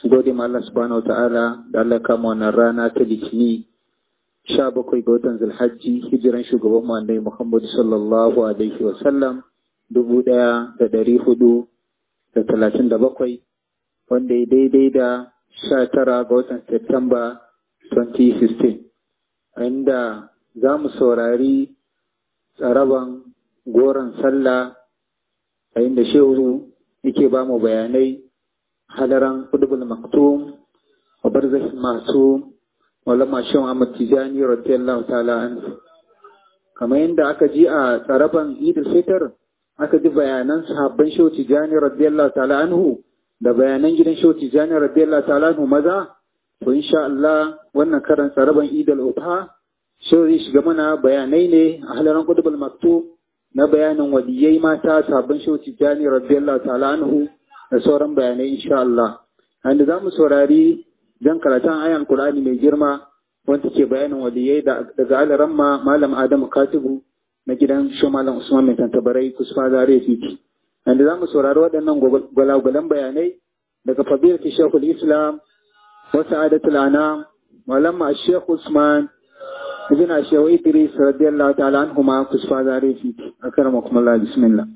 gode ma Allah subhanahu ta'ala da Allah kama wannan rana ta litini sha bakwai ga watan zulhajji hijiran shugaban mu annabi Muhammad sallallahu alaihi wa sallam dubu ɗaya da ɗari hudu da talatin da bakwai wanda ya daidai da sha tara ga watan Septemba 2016 inda za mu saurari tsaraban goron sallah a inda shehu yake ba mu bayanai hadaran kudubul maktum wa barzakh masu walama shan Ahmad Tijani radiyallahu ta'ala anhu kamar yadda aka ji a tsaraban Idul Fitr aka ji bayanan sahabban Shehu Tijani radiyallahu ta'ala anhu da bayanan gidan Shehu Tijani radiyallahu ta'ala anhu maza to insha Allah wannan karan tsaraban Idul Adha Shehu zai shiga mana bayanai ne a halaran kudubul maktum na bayanin waliyai mata sahabban Shehu Tijani radiyallahu ta'ala anhu da sauran bayanai insha Allah. Wanda za mu saurari don karatun ayan Qur'ani mai girma wanda ke bayanin waliyai daga alaramma Malam Adamu Katibu na gidan shi Malam Usman mai tantabarai kusfa zare titi. Wanda za mu saurari waɗannan gwalagwalan bayanai daga fadilati Shekul Islam wa Sa'adatul Anam Malam Sheikh Usman ibn Shehu Idris radiyallahu ta'ala anhuma kusfa zare titi. Akramakum Allah bismillah.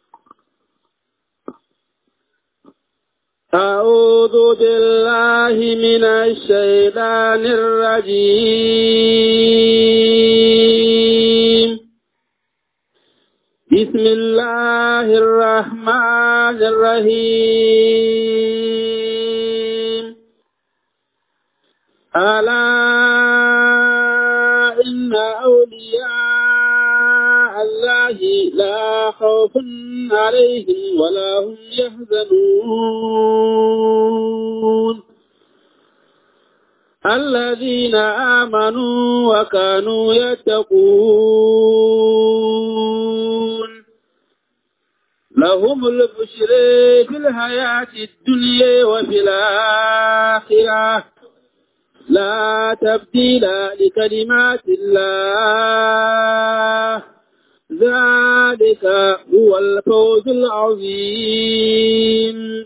أعوذ بالله من الشيطان الرجيم بسم الله الرحمن الرحيم ألا إن أولياء الله لا خوف عليهم ولا هم يحزنون الذين آمنوا وكانوا يتقون لهم البشر في الحياة الدنيا وفي الآخرة لا تبديل لكلمات الله ذلك هو الفوز العظيم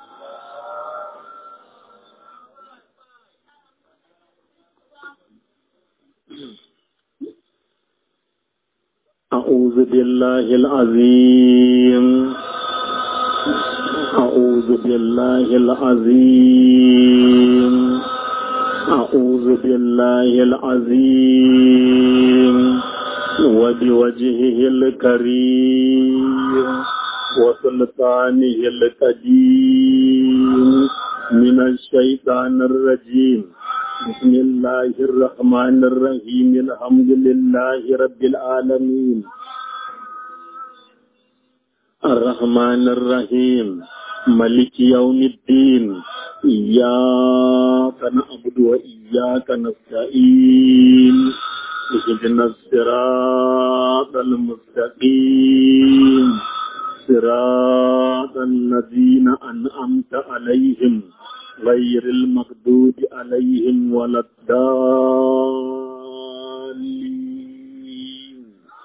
أعوذ بالله العظيم أعوذ بالله العظيم أعوذ بالله العظيم وبوجهه الكريم وسلطانه القديم من الشيطان الرجيم بسم الله الرحمن الرحيم الحمد لله رب العالمين الرحمن الرحيم ملك يوم الدين إياك نعبد وإياك نستعين اهدنا الصراط المستقيم صراط الذين أنعمت عليهم غير المغضوب عليهم ولا الضالين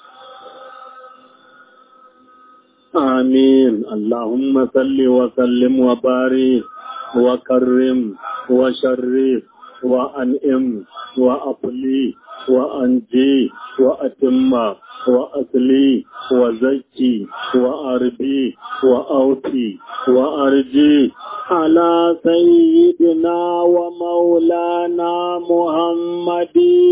آمين اللهم صل وسلم وبارك وكرم وشرف وأنئم وأبلي وأنجي وأتم وأصلي وزكي وأربي وأوتي وأرجي على سيدنا ومولانا محمد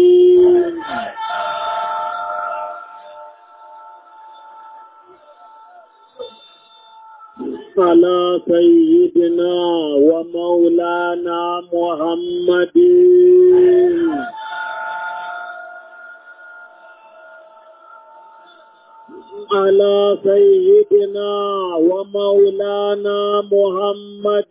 على سيدنا ومولانا محمد على سيدنا ومولانا محمد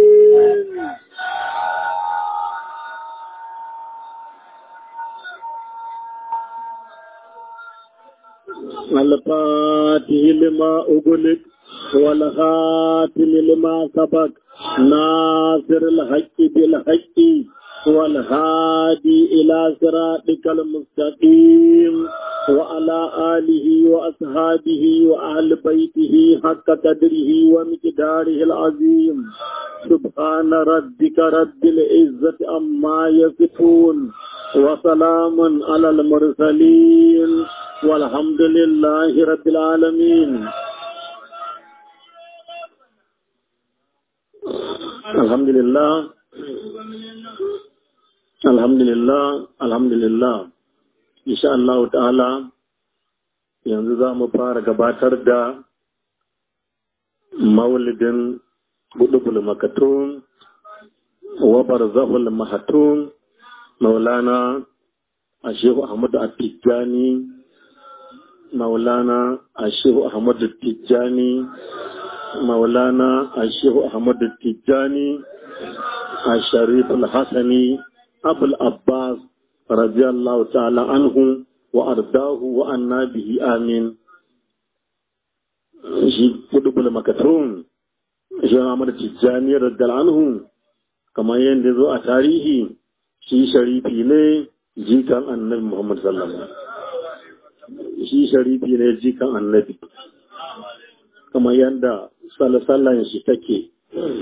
الفاتح لما أغلق والخاتم لما سبق ناصر الحق بالحق والهادي إلى صراطك المستقيم وعلى آله وأصحابه وأهل بيته حق قدره ومقداره العظيم سبحان ربك رب العزة عما يصفون وسلام على المرسلين والحمد لله رب العالمين الحمد لله الحمد لله الحمد لله insha Allah ta'ala yanzu za mu fara gabatar da maulidin budubul makatun wa barzahul mahatun maulana ashehu ahmad at-tijani maulana ashehu ahmad at-tijani maulana ashehu ahmad at-tijani الشريف الحسني أبو العباس رضي الله تعالى عنه وأرضاه وأنا به آمين shi kudubul makatun shi Ahmad Tijjani radiyallahu anhu kamar yadda zo a tarihi shi sharifi ne jikan annabi Muhammad sallallahu alaihi wasallam shi sharifi ne jikan annabi kamar yadda sallallahu shi take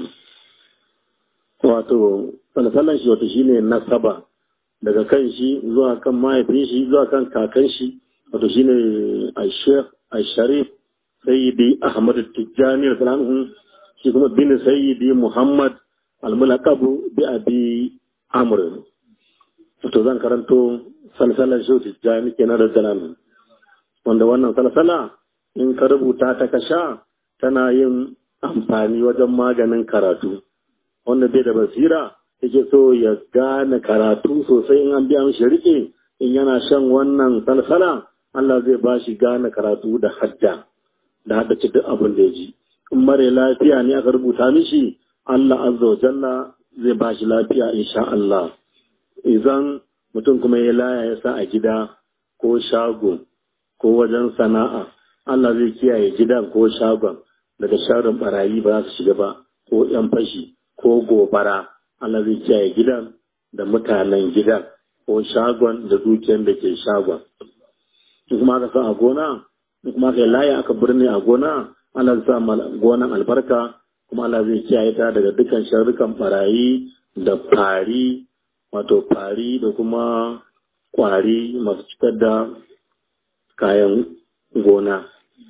wato sallallahu shi wato shine nasaba daga kan shi zuwa kan mahaifin shi zuwa kan kakan shi wato shine al-sheikh al-sharif sayyidi ahmad tijjani radhiyallahu shi kuma bin sayyidi muhammad al-mulaqabu bi abi amr to zan karanto salsalar shi tijjani kenan radhiyallahu wanda wannan salsala in ka rubuta ta kasha tana yin amfani wajen maganin karatu wanda bai da basira yake so ya gane karatu sosai in an biya mishi rike in yana shan wannan salsala Allah zai ba shi gane karatu da hadda da haddace duk abin da ya ji in mare lafiya ne aka rubuta mishi Allah azza wa jalla zai ba shi lafiya insha Allah idan mutum kuma ya laya ya sa a gida ko shago ko wajen sana'a Allah zai kiyaye gidan ko shagon daga sharin barayi ba za su shiga ba ko yan fashi ko gobara Allah zai kiyaye gidan da mutanen gidan ko shagon da dukiyar da ke shagon. In kuma aka sa a gona, in kuma aka yi laya aka birni a gona, Allah zai sa gonan albarka kuma Allah zai kiyaye ta daga dukkan sharrukan barayi da fari, wato fari da kuma kwari masu cikar da kayan gona.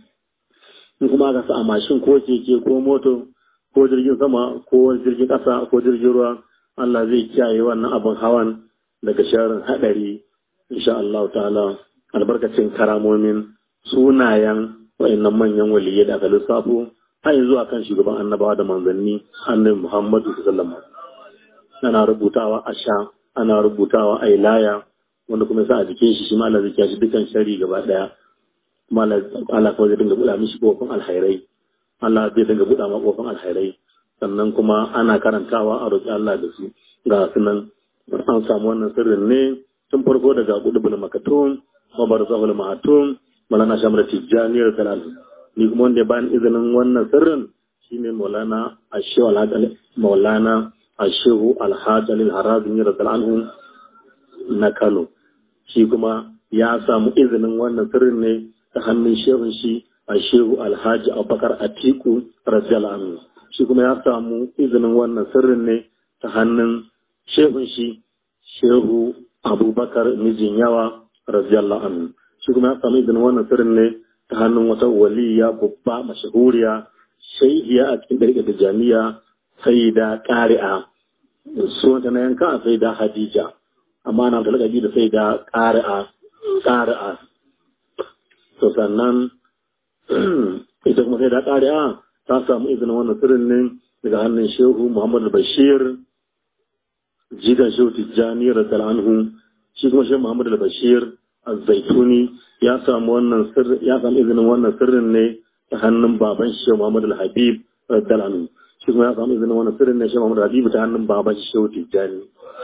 In kuma aka sa a mashin ko keke ko moto ko jirgin sama ko jirgin ƙasa ko jirgin ruwa Allah zai kiyaye wannan abin hawan daga sharin haɗari insha Allah ta'ala albarkacin karamomin sunayen wa'annan manyan waliyai da aka lissafo har zuwa kan shugaban annabawa da manzanni annabi Muhammadu sallallahu ana rubutawa a sha ana rubutawa a ilaya wanda kuma sa a jikin shi shi ma Allah zai kiyaye dukan shari gaba daya kuma Allah kawai zai dinga buɗa mishi kofin alhairai Allah zai dinga buɗa ma kofin alhairai sannan kuma ana karantawa a roƙi Allah da su ga su nan an samu wannan sirrin ne tun farko daga gudubul makatun mabar zahul mahatun malana shamar tijjani da talalu ni kuma wanda ya bani izinin wannan sirrin shine maulana ashehu alhaji maulana ashehu alhaji alil harazmi radiyallahu anhu na Kano shi kuma ya samu izinin wannan sirrin ne ta hannun shehun shi ashehu alhaji abubakar atiku radiyallahu anhu shi kuma ya samu izinin wannan sirrin ne ta hannun shehun shi shehu abubakar mijin yawa radiyallahu anhu shi kuma ya samu izinin wannan sirrin ne ta hannun wata waliya babba mashahuriya shaihiya a cikin ɗarƙar da jami'a sai da ƙari'a sunanta na yanka sai da hadija amma na ta lakabi da sai da ƙari'a ƙari'a to sannan ita kuma sai da ƙari'a ta samu izinin wannan sirrin ne daga hannun shehu muhammad bashir jigan shehu tijjani radiyallahu anhu shi kuma shehu muhammad bashir az-zaituni ya samu wannan sirri ya samu izinin wannan sirrin ne ta hannun baban shehu muhammad al-habib radiyallahu anhu shi kuma ya samu izinin wannan sirrin ne shehu muhammad al-habib ta hannun baban shehu tijjani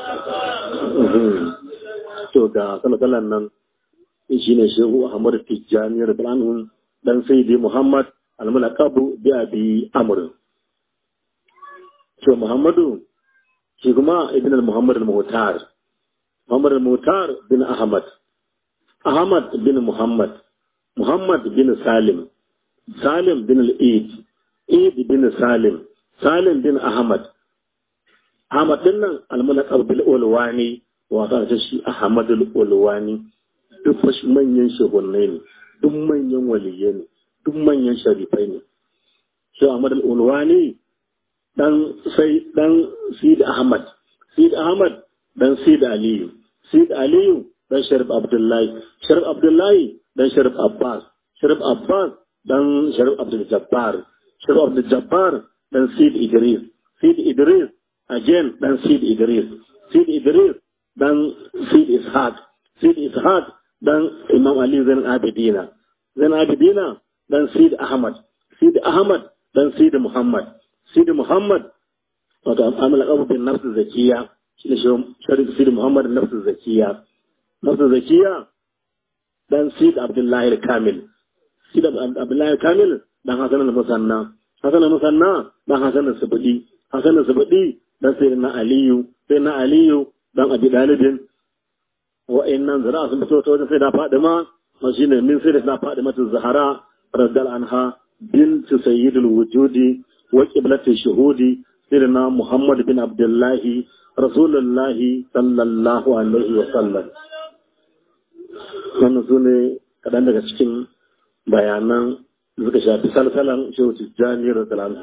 to ga sallallahu nan shine shehu ahmad tijjani radiyallahu anhu dan sayyidi muhammad al-mulaqabu bi abi amr to muhammadu shi kuma ibn al-muhammad al-muhtar muhammad al-muhtar bin ahmad ahmad bin muhammad muhammad bin salim salim bin al-eid eid bin salim salim bin ahmad ahmad din nan al-mulaqab bil ulwani wa ta shi ahmad al-ulwani duk manyan shugunnai ne duk manyan waliyai ne duk manyan sharifai ne shi ahmad al-ulwani dan sai dan Sid Ahmad Sid Ahmad dan Sid Aliyu Sid Aliyu dan Sharif Abdullahi Sharif Abdullahi dan Sharif Abbas Sharif Abbas dan Sharif Abdul Jabbar Sharif Abdul Jabbar dan Sid Idris Sid Idris again dan Sid Idris Sid Idris dan Sid Ishaq Sid Ishaq dan Imam Ali Zain Abidina Zain Abidina dan Sid Ahmad Sid Ahmad dan Sid Muhammad Sidi Muhammad wato amala kabu bin nafsu zakiya shi ne sharif Sidi Muhammad nafsu zakiya nafsu zakiya dan Sidi Abdullahi Kamil Sidi Abdullahi Kamil dan Hasan al-Musanna Hasan al-Musanna dan Hasan al-Subudi Hasan al-Subudi dan Sayyidina Aliyu Sayyidina Aliyu dan Abi Dalibin wa'annan zira sun fito ta wajen Sayyida Fadima shine min Sayyida Fadima Zahra radiyallahu anha bint sayyidul wujudi وقبلة الشهود سيدنا محمد بن عبد الله رسول الله صلى الله عليه وسلم wannan su ne kaɗan daga cikin bayanan da suka shafi salsalan shehu tijjani radiyallahu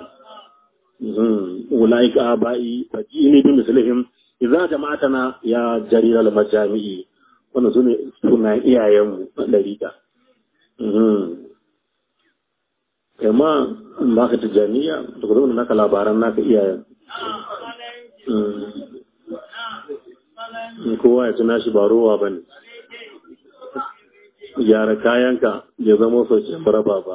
ulai ka abai fajini bi mislihim idza jama'atana ya jarir al majami'i wannan su ne sunan iyayenmu na dariƙa kai ma in ba ka tijjaniya da ku zama naka labaran naka iyayen in kowa ya tuna shi ba rowa ba ne gyara kayanka ya zama sauke raba ba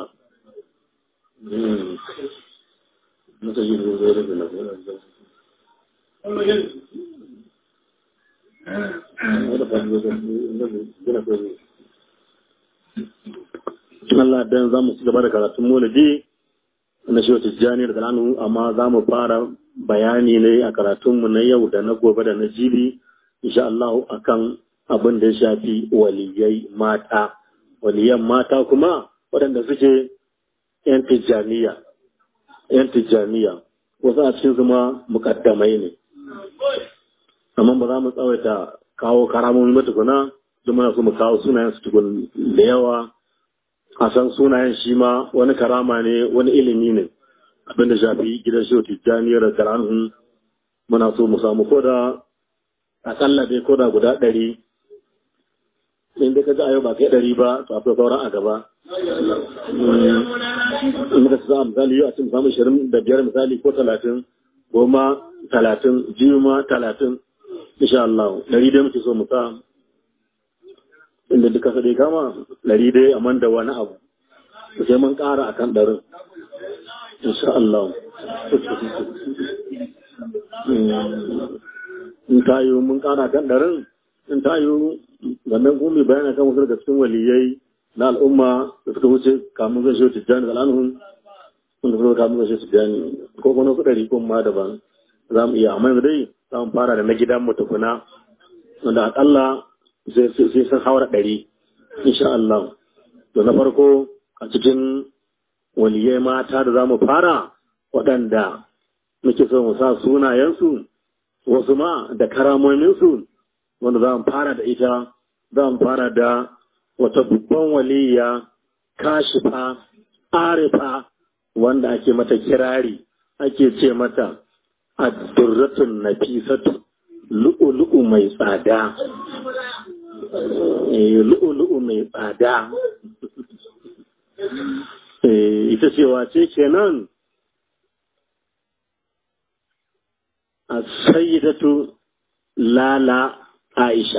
Allah dan za mu ci gaba da karatun maulidi na shi wata jani da kalanu amma za mu fara bayani ne a karatunmu na yau da na gobe da na jibi insha Allah akan abin da ya shafi waliyai mata waliyan mata kuma waɗanda suke yan tijjaniya yan tijjaniya wasu a cikin zuma mukaddamai ne amma ba za mu tsawaita kawo karamomi matukuna don muna so mu kawo sunayen su tukun da yawa a san sunayen shi ma wani karama ne wani ilimi ne abin da shafi gidan shi tijjaniyar da karanun muna so mu samu koda akalla dai koda guda ɗari in da ka ji a yau ba kai ɗari ba to akwai sauran a gaba in muka sa misali yau a cikin samun shirin da biyar misali ko talatin goma talatin jiyu ma talatin insha Allah ɗari dai muke so mu sa inda duka sa dai kama ɗari dai a da wani abu sai mun ƙara a kan ɗarin insha Allah in ta yi mun ƙara kan ɗarin in ta yi wannan kuma bayana kan wasu daga cikin waliyai na al'umma da suka wuce kamun zai shi tijjani da al'anuhun wanda suka kamun zai shi tijjani ko kuma wasu ɗari ko ma daban za mu iya amma yanzu dai za mu fara da na gidan mu tukuna wanda aƙalla sai sun haura ɗari insha Allah to na farko a cikin waliyai mata da za mu fara waɗanda muke so mu sa sunayensu wasu ma da karamominsu wanda za mu fara da ita za mu fara da wata babban waliya kashifa arifa wanda ake mata kirari ake ce mata addurratun nafisatu lu'ulu'u mai tsada lu'ulu'u mai tsada ita cewa ce kenan a sayyidatu lala aisha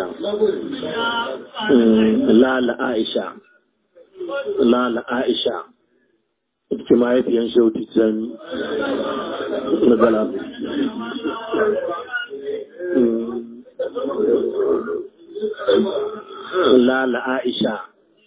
lala aisha lala aisha ita mahaifiyan shauti jami na galabu lala aisha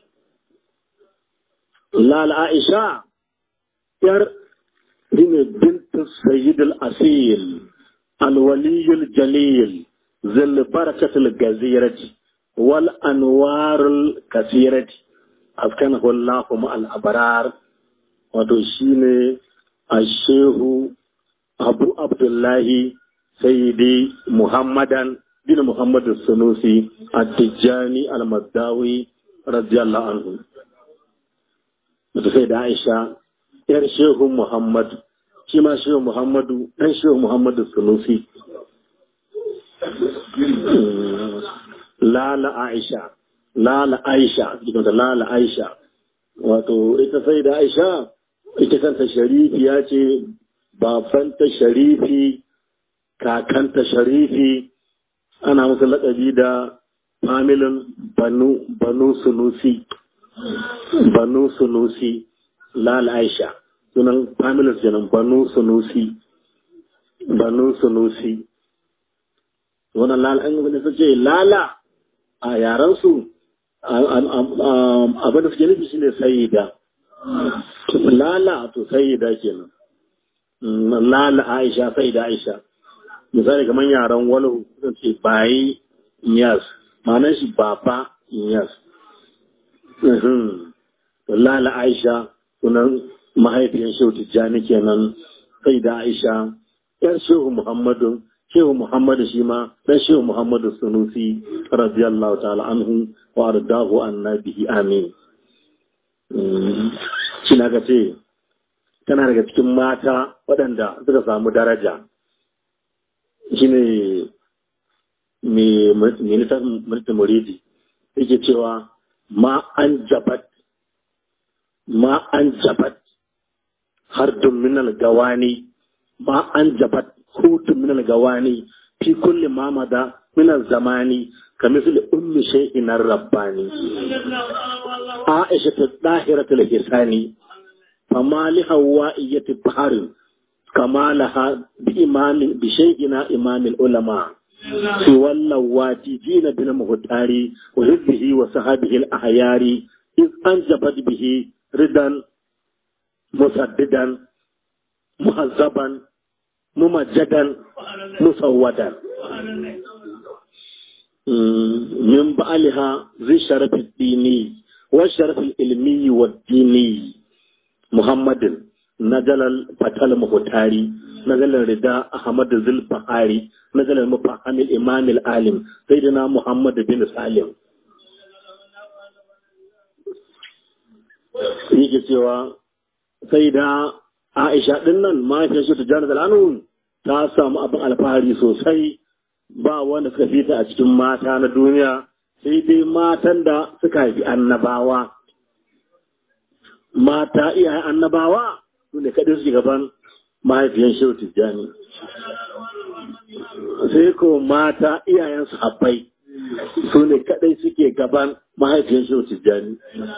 lala aisha yar ne bintu sayyid al-asil alwaliyul jalil zil barakatul gazirati wal anwarul kasirati askanahu Allahu ma'al abrar wato shine ashehu abu abdullahi sayyidi muhammadan bin muhammad sunusi at-tijani al-maddawi radiyallahu anhu wato sai da aisha yar shehu muhammad shi ma shehu muhammadu dan shehu muhammadu sunusi lala aisha lala aisha gidan da lala aisha wato ita sai da aisha ita kanta sharifi ya ce babanta sharifi kakanta sharifi ana musu laƙabi da familin banu banu sunusi banu sunusi lala aisha sunan familin kenan banu sunusi banu sunusi wannan lala an gaba da ce lala a yaransu abin da suke nufi shi ne sayida lala to sayida kenan lala aisha sayida aisha misali kamar yaran wani zan ce bayi yas ma'anar shi baba yas lala aisha sunan mahaifiyar shehu tijjani kenan sayida aisha yar shehu muhammadu shehu muhammadu shi ma dan shehu muhammadu sunusi radiyallahu ta'ala anhu wa ardahu annabihi amin shi na ga ce tana daga cikin mata waɗanda suka samu daraja shi ne mai littafin mulkin muridi yake cewa ma an jabat ma an jabat har minal gawani ma an jabat hutun minal gawani fi kulli mamada minal zamani كمثل أم شيء الرباني عائشة الطاهرة الحساني فما لهوائية بحر كما لها بإمام بشيئنا إمام العلماء سوى اللواتي جين بن مهتاري وحزبه وصحابه الأحيار إذ أنجبت به ردا مسددا مهذبا ممجدا مسودا من بعلها ذي الشرف الديني والشرف العلمي والديني محمد نزل الفتح المختاري نزل الرداء أحمد ذي البحاري نزل المفهم الإمام العالم سيدنا محمد بن سالم yake cewa sai da Aisha din nan mahaifiyar shi ta jana da ta samu abin alfahari sosai ba wanda suka fita a cikin mata na duniya sai dai matan da suka haifi annabawa mata iyayen annabawa su ne kaɗai suke gaban mahaifiyan shehu tijjani sai ko mata iyayen sahabbai su ne kaɗai suke gaban mahaifiyan shehu tijjani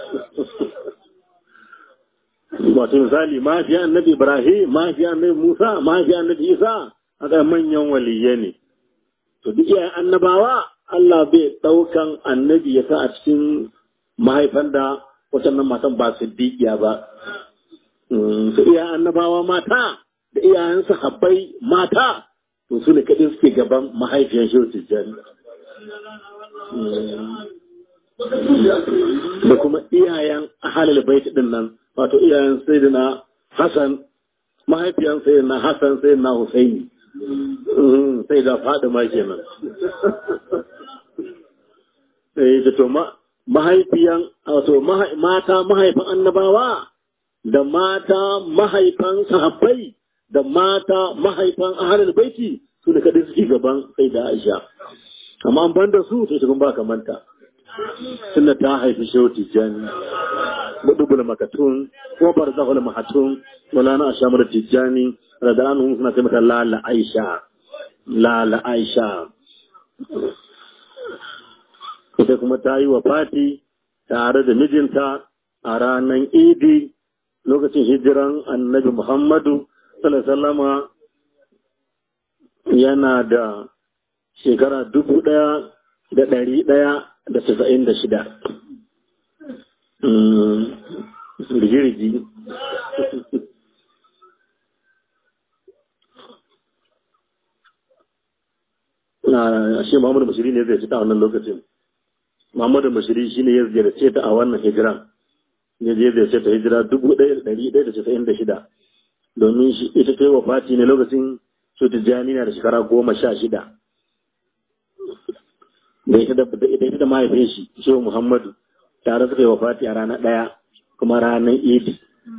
wato misali mahaifiyan annabi ibrahim mahaifiyan annabi musa mahaifiyan annabi isa a manyan waliyye ne to duk iyayen annabawa Allah bai ɗaukan annabi ya sa a cikin mahaifan da watannan matan ba su dikiya ba su iyayen annabawa mata da iyayen sahabbai mata to su ne kaɗai suke gaban mahaifiyar shehu tijjani da kuma iyayen ahalil bait din nan wato iyayen sayyidina Hassan mahaifiyan sayyidina Hassan sayyidina Husaini sai da Fadima kenan eh da to mahaifiyan wato mata mahaifan annabawa da mata mahaifan sahabbai da mata mahaifan ahalul baiti su ne kadai suke gaban sai da Aisha amma an banda su to shi ba kamanta tunda ta haifi shehu tijjani budubul makatun ko barzahul mahatun mulana ashamar tijjani radiyallahu anhu suna ce mata lala aisha lala aisha ita kuma ta yi wa fati tare da mijinta a ranar idi lokacin hijiran annabi muhammadu sallallahu yana da shekara dubu ɗaya da ɗari ɗaya da tasa'in da shida. Rigirigi. a shi Muhammadu Bashiri ne zai ci ta wannan lokacin Muhammadu Bashiri shi ne ya ziyarce ta a wannan hijira ya je ziyarce ta hijira dubu ɗaya da ɗari ɗaya da casa'in da shida domin shi ita ta yi wa Fati ne lokacin su Tijjani na da shekara goma sha shida da ita da ita da mahaifin shi Shehu Muhammadu tare suka yi wa Fati a ranar ɗaya kuma ranar Idi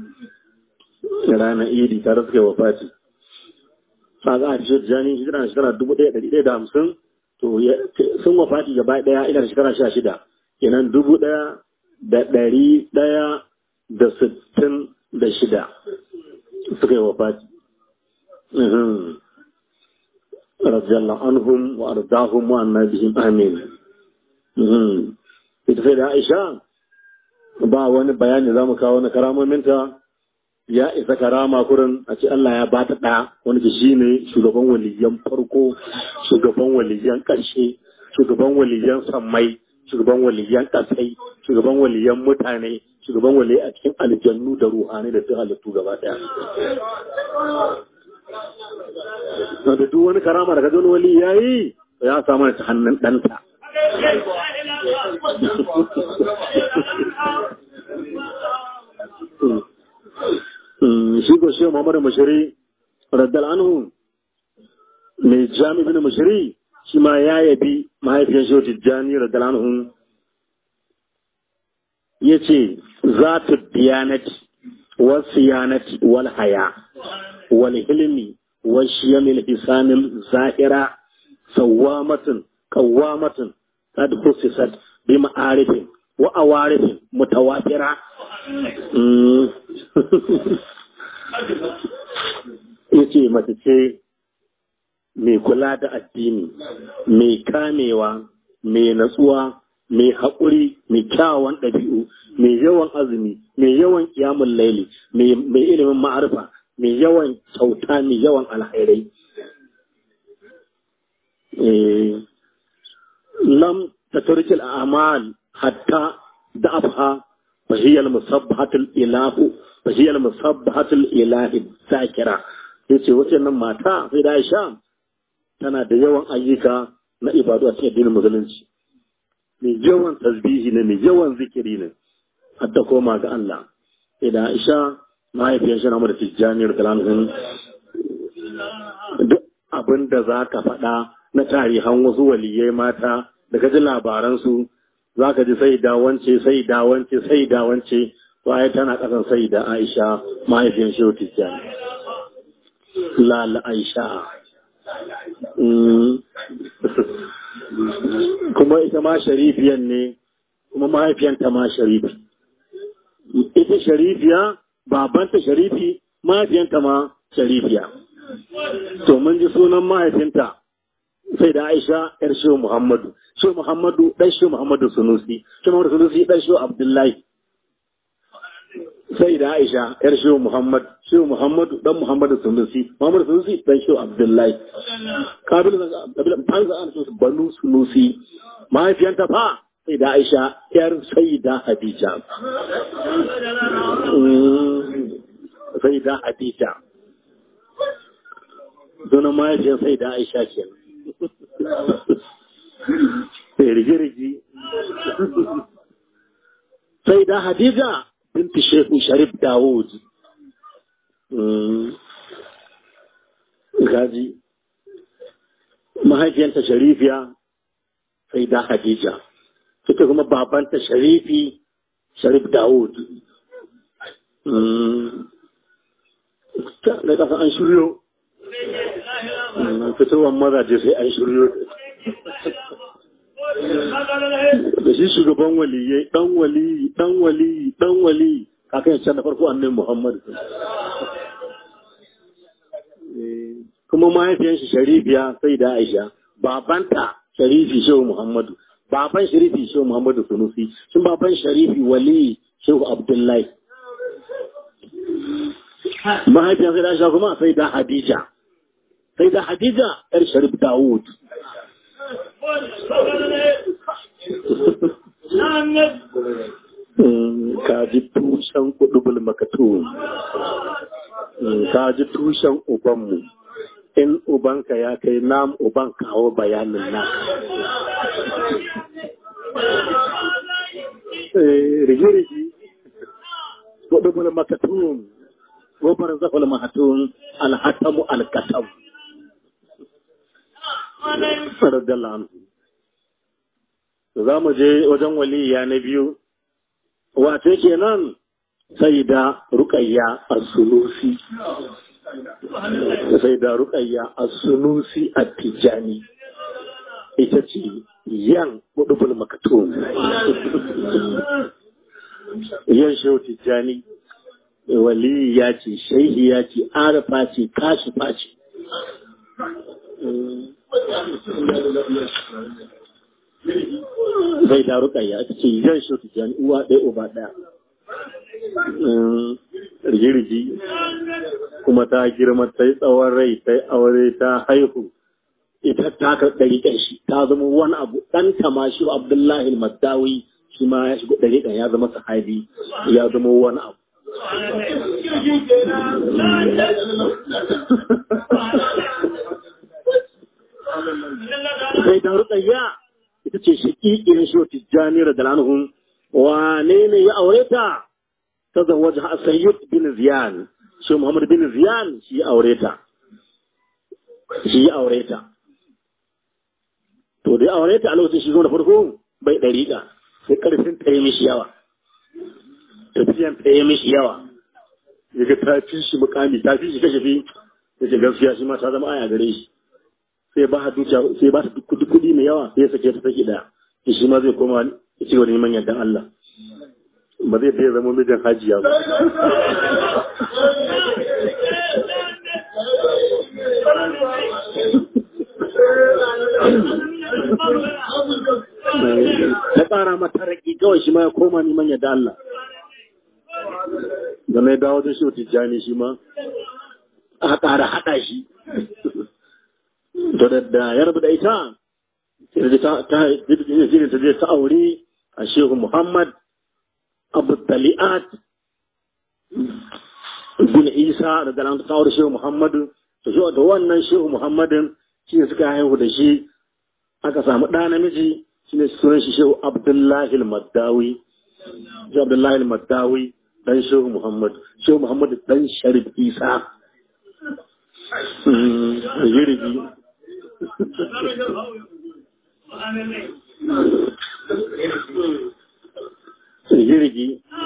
ranar Idi tare suka yi wa Fati a za a fi Tijjani hijira na shekara dubu ɗaya ɗari ɗaya da hamsin to sun wa Fati gaba ɗaya ina da shekara sha shida kenan dubu ɗaya da ɗari ɗaya da sittin da shida suka yi wa Fati. Radiyallahu anhum wa ardahum wa annabihim amin. Ita sai da Aisha ba wani bayani za mu kawo na karamominta ya isa karama kurin a ce Allah ya bata ɗaya wani ke shi ne shugaban waliyan farko, shugaban waliyan ƙarshe, shugaban waliyan sammai, shugaban waliyan ƙasai, shugaban waliyan mutane, shugaban waliyan a cikin aljannu da ruhani da duk halittu gaba ɗaya. da duk wani karama da kajon wali ya yi ya samu ta hannun ɗanta. Shi ko shi Muhammadu Mashiri, Raddal Anhu, mai jami bin Mashiri, shi ma ya yabi mahaifiyar shi Tijjani Raddal Anhu, ya ce, za ta diyanati, wasu yanati, wal haya, wal hilmi, والشيم الحسان الظاهرة سوامة قوامة قد خصصت بمعارف وأوارف متواترة yace mace ce mai kula da addini mai kamewa mai natsuwa mai haƙuri mai kyawawan ɗabi'u mai yawan azumi mai yawan ƙiyamun laili mai ilimin ma'arfa mai yawan kyauta mai yawan alhairai. Lam ta turkil amal hatta da afha fahiyar musabbahatul ilahu fahiyar musabbahatul ilahi zakira yace wace nan mata sai da Aisha tana da yawan ayyuka na ibadu a cikin addinin musulunci mai yawan tasbihi ne mai yawan zikiri ne hatta koma ga Allah sai da Aisha mahaifiyar shi na da tijjaniyar kalamin duk abin da za ka faɗa na tarihan wasu waliyai mata da ka ji labaransu za ka ji sai dawance sai dawance sai dawance waye tana ƙasan sai da aisha mahaifiyar shi tijjani lala aisha kuma ita ma sharifiyan ne kuma mahaifiyanta ma sharifi ita sharifiya babanta sharifi mahaifiyanta ma sharifiya to mun ji sunan mahaifinta sai da aisha yar shehu muhammadu shehu muhammadu dan shehu muhammadu sunusi shehu muhammadu sunusi dan shehu abdullahi sai da aisha yar shehu muhammad shehu muhammadu dan muhammadu sunusi muhammadu sunusi dan shehu abdullahi kabil kabil an za a su banu sunusi mahaifiyanta fa sai da aisha yar sai da hadija sai da hadija sunan mahaifiyar sai da aisha ke sai rigi-rigi sai da hadija binti shehu sharif dawud gaji mahaifiyanta sharifiya sai da hadija ita kuma babanta sharifi sharif dawud da kasa an shiryo fitowar mazaje sai an shiryo da shi shugaban waliyai dan waliyi dan waliyi dan waliyi kakan can da farko annabi muhammad kuma mahaifiyan shi sharifiya sai da aisha babanta sharifi shehu muhammadu baban sharifi shehu muhammadu sunusi sun baban sharifi waliyi shehu abdullahi mahaifiyan sai da aisha kuma sai da hadija sai da hadija yar sharif dawud ka ji tushen kudubul makatu ka ji tushen ubanmu in ubanka ya kai nam uban kawo bayanin naka rigi-rigi wadubul makatun wabar zafal mahatun alhatamu alkatam radiyallahu anhu za mu je wajen waliya na biyu wace kenan sai da rukayya as-sunusi sai da rukayya as-sunusi at-tijani ita ce yan hudubul makatun yan shehu tijani wali ya ce shaihi ya ce arafa ce kashifa ce zai da rukayya ita ce yan shehu tijani uwa ɗaya uba ɗaya rigirgi kuma ta girma ta yi tsawon rai ta yi aure ta haihu ita ta ɗari shi ta zama wani abu ɗan tamashi abdullahi maddawi shi ma ya shigo ɗari ya zama sahabi ya zama wani abu sai da rukayya ita ce shaƙiƙin shi tijjani da dalanhun wane ne ya aure ta تزوج السيد بن زيان شو محمد بن زيان شي أوريتا شي أوريتا to dai aure ta a lokacin shi zo da farko bai ɗariƙa sai ƙarfin ta yi mishi yawa tafiyan ta yi mishi yawa yaga ta fi shi mukami ta fi shi kashe fi da ce gaskiya shi ma ta zama aya gare shi sai ba dukiya sai ba su kudi kudi mai yawa sai sake ta sake daya shi ma zai koma ya ci gaba da neman yardan Allah ba zai fiye zama mijin hajiya ba. Ta ƙara mata raƙi kawai shi ma ya koma neman yadda Allah. Da mai dawo da shi tijjani shi ma, a ƙara haɗa shi. To da ya rabu da ita, sai ta ta aure a Shehu Muhammad abu tali'at bin isa da dalan kawar shehu muhammadu to shi da wannan shehu muhammadin shi ne suka haihu da shi aka samu ɗa namiji shi ne sunan shi shehu abdullahi maddawi shehu abdullahi maddawi dan shehu muhammadu shehu muhammadu dan sharif isa yirigi jirgi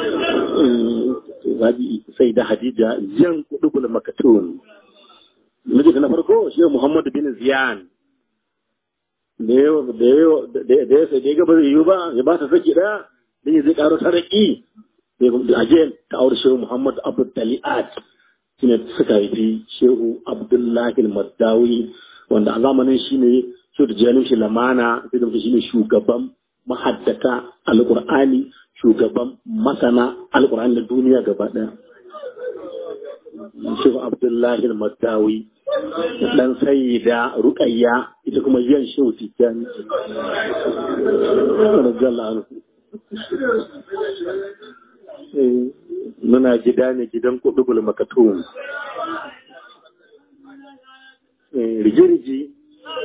sai da hadija yan kudubul makatun miji na farko shi muhammadu bin ziyan da ya sai da ya gaba zai yi ba ya ba ta saki daya da ya zai karo saraki da aje ta aure shehu muhammadu abu tali'at shi ne suka haifi shehu abdullahi maddawi wanda a zamanin shi ne shehu da janin shi lamana sai da shi ne shugaban mahaddata alƙur'ani shugaban masana alƙur'ani na duniya gaba ɗaya. Shehu Abdullahi Madawi dan sayyida Ruqayya ita kuma yan shehu Tijjani. Muna gida ne gidan kudubul makatum. Rigirgi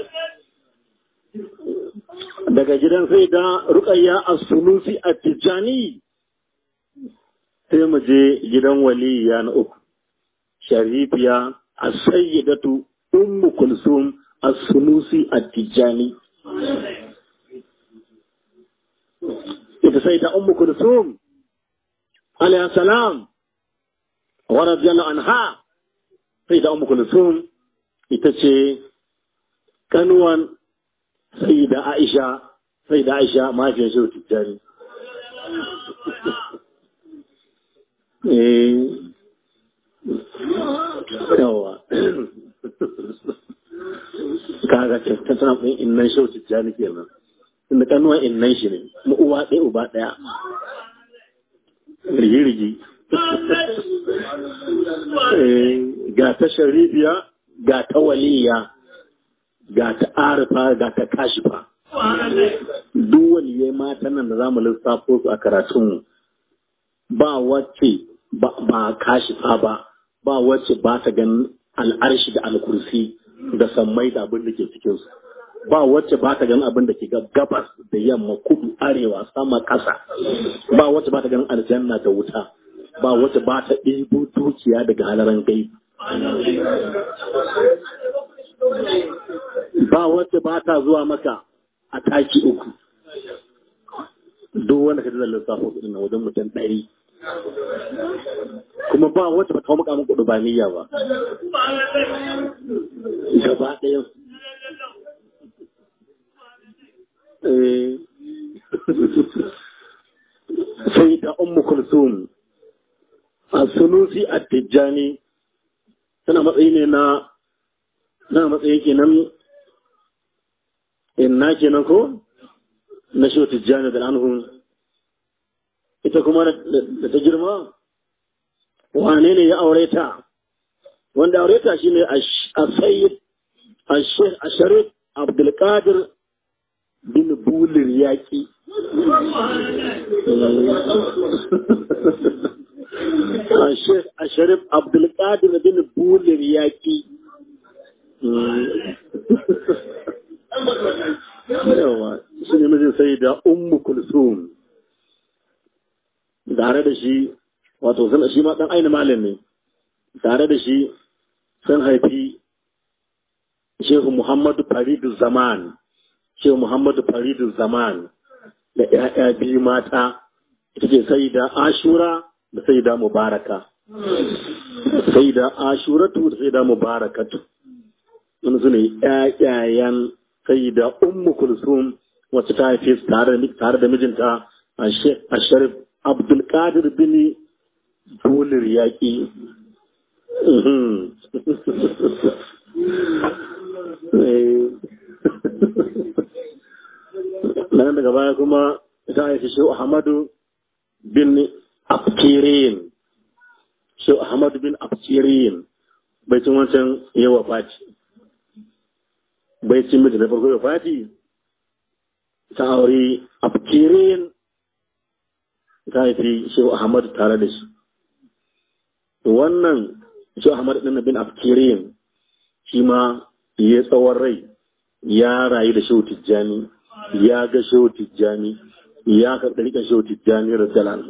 daga gidan sai da rukayya a sunusi a tijjani sai mu je gidan waliya na uku sharifiya a sayyidatu ummu kulsum a sunusi a tijjani ita sai da ummu kulsum alayhi salam wa radiyallahu anha sai da ummu kulsum ita ce kanuwan sai da Aisha sai da Aisha mahaifiyar shi tijjani. Yawa. Kaga ta tana ɗin innan shi tijjani kenan. Inda kanuwan innan shi ne, mu uwa ɗaya uba ɗaya. Rigi-rigi. Ga ta sharifiya, ga ta waliya. ga ta arifa ga ta kashifa duk waliyai mata nan da zamu lissafo su a karatun ba wacce ba kashifa ba ba wacce ba ta ganin al'arshi da alkursi da sammai da abin da ke cikinsu ba wacce ba ta ganin abin da ke gabas da yamma kudu arewa sama ƙasa ba wacce ba ta ganin aljanna da wuta ba wacce ba ta ɗebo dukiya daga halaran gai ba wacce ba ta zuwa maka a taki uku duk wanda ka ji zallin safo kudin wajen mutum ɗari kuma ba wacce ba ta maka mun kudu ba niyya ba gaba ɗaya sai da ummu kulsum a sunusi a tijjani tana matsayi ne na na matsayi kenan inna kenan ko na shi tijjani da anhum ita kuma da ta girma wane ne ya aure ta wanda aure ta shine a sayyid a sharif abdulkadir bin bulir yaƙi a sharif abdulkadir bin bulir yaƙi yawa shi ne mijin sai da ummu kulsum tare da shi wato shi ma dan aini malin ne tare da shi sun haifi shehu muhammadu faridu zaman shehu muhammadu faridu zaman da ‘ya'ya biyu mata ita ce sai da ashura da sai da mubaraka sai da ashuratu da sai da mubarakatu wani su ne ‘ya'yayen sai da ummu kulsum wacce ta haife tare da mijinta a sharif abdulkadir bin bulir yaƙi nan daga baya kuma ta haifi shi ahmadu bin abkirin shi ahmadu bin abkirin bai cin wancan yawa fati bai cin miji na farko yawa fati ta aure abkirin ta haifi shi ahmadu tare da shi wannan shi ahmadu ɗin bin abkirin shi ma ya tsawon rai ya rayu da shehu tijjani ya ga shehu tijjani ya karɓi riƙa shehu tijjani rajalan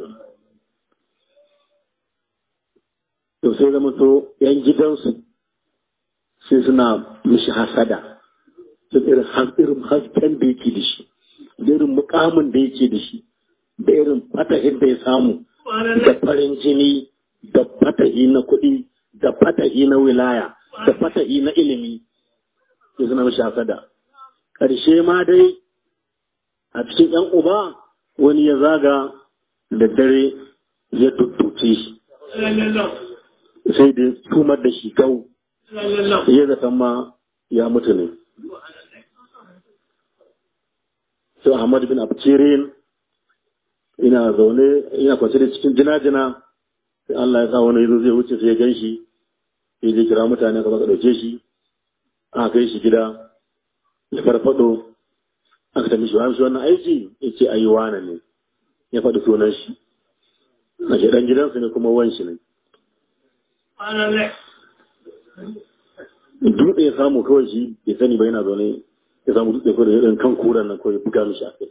to sai zama to yan gidansu sai suna mishi hasada sun irin irin hasken da yake da shi da irin mukamin da yake da shi da irin fatahin da ya samu da farin jini da fatahi na kuɗi da fatahi na wilaya da fatahi na ilimi sai suna mishi hasada ƙarshe ma dai a cikin ‘yan uba wani ya zaga da dare ya tuttuce shi sai da tumar da shi gau ya zaton ma ya mutu ne sai Ahmad bin Abkirin ina zaune ina kwace da cikin jina-jina sai Allah ya sa wani yazo zai wuce sai ya gan shi sai ya kira mutane ka baka dauke shi aka kai shi gida ya farfado aka tafi shi wani wannan aiki ya ce ayi wane ne ya faɗi sunan shi na shi ɗan gidansu ne kuma wan shi ne dutse ya samu kawai shi ya sani ba yana zaune ya samu dutse kawai da irin kan kuran nan kawai buga mishi a kai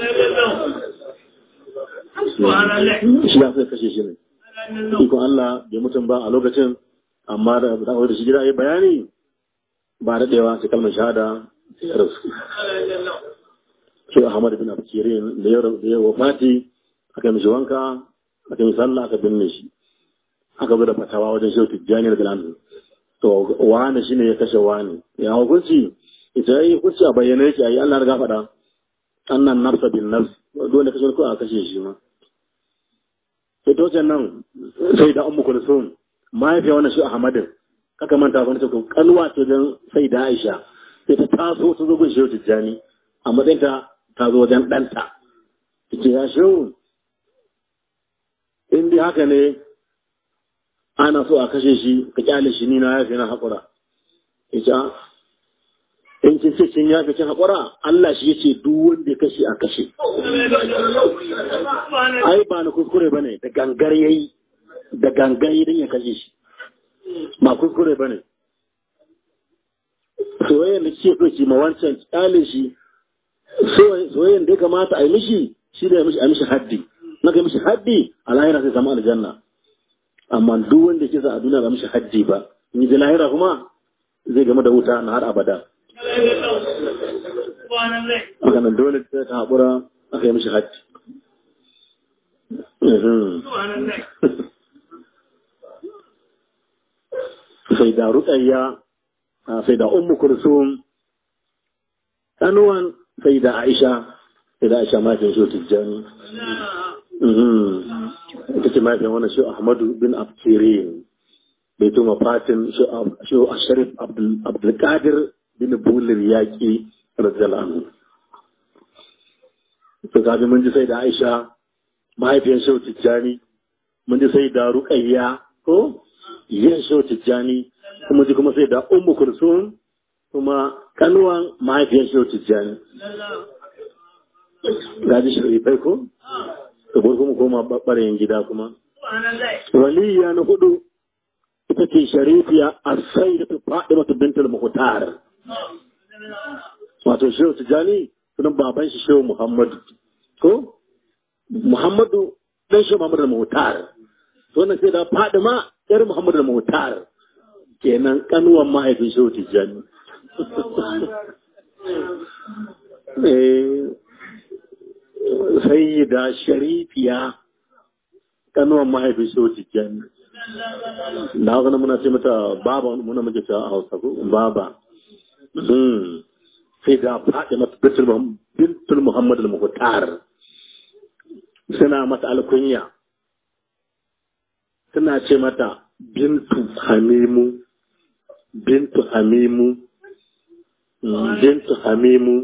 shi ya sai kashe shi ne ikon Allah bai mutum ba a lokacin amma da da shi gida ya bayani ba daɗewa sai kalmar shahada sai ya rasu shi Ahmad bin Abkirin da ya da ya wafati aka mishi wanka aka yi sallah aka binne shi aka bi da fatawa wajen shehu Tijjani da Bilal to wani shine ya kashe wani ya hukunci ita yi hukunci a bayyana yake ayi Allah riga faɗa annan nafsa bin nafs dole kashe ko a kashe shi ma sai to nan sai da ummu kulsum mahaifiya wannan shi Ahmadin kaka manta wani ta kalwa ce don sai da Aisha sai ta taso ta zo gun shehu Tijjani a matsayin ta ta zo wajen ɗanta ta ce ya shehu in dai haka ne ana so a kashe shi ka kyale shi ni na yafe na haƙura ita in kin ce kin yafe kin haƙura Allah shi yace duk wanda ya kashe a kashe ai ba na kuskure bane da gangar yayi da gangar dan ya kashe shi ba kuskure bane soyayyen da kike so ki ma wancan kyale shi soyayyen da ya kamata a yi mishi shi ne a mishi haddi na ga mishi haddi a lahira sai samu aljanna amma duk wanda kisa a duniya ba mishi haddi ba in ji lahira kuma zai game da wuta na har abada haka nan dole ta ta haƙura aka yi mishi haddi sai da ruƙayya sai da ummu kulsum ɗanuwan sai da aisha sai da aisha mafi shi tijjani ita ce mafi wani shi ahmadu bin abkirin bai tuma fatin shi sharif abdulkadir bin bulir yaƙi radiyallahu to kaji mun ji sai da aisha mahaifiyar shi tijjani mun ji sai da ruƙayya ko yin shi tijjani kuma ji kuma sai da ummu kulsum kuma kanuwan mahaifiyar shi tijjani gaji sharifai ko da kuma koma ɓarayin gida kuma waliya na hudu ita ce sharifiya a sai da ta faɗi mata bintul muhtar wato shehu tijjani sunan baban shi shehu muhammadu ko muhammadu dan shehu muhammadu muhtar wannan sai da faɗi ma yar muhammadu muhtar kenan kanuwan mahaifin shehu tijjani sai da sharifiya kanuwan mahaifin shehu tijjani da haka na muna ce mata baba muna muke cewa a hausa ko baba sai da faɗi mata bintul muhammadu al-muhtar suna mata alkunya suna ce mata bintu hamimu bintu hamimu bintu hamimu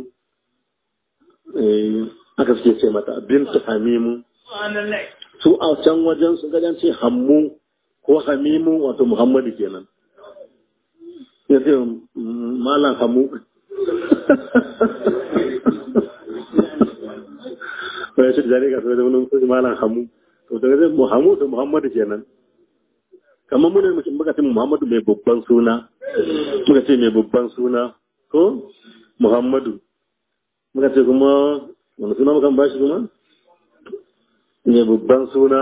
aka suke ce mata bintu hamimu su a can wajen su gajen ce hammu ko hamimu wato muhammadu kenan ya ce malam hamu ya ce da zane ka sai da wani kusa malam hamu to daga zai muhammadu da muhammadu kenan kamar muna mutum muka ce Muhammadu mai babban suna muka ce mai babban suna ko Muhammadu muka ce kuma wani suna muka bashi kuma mai babban suna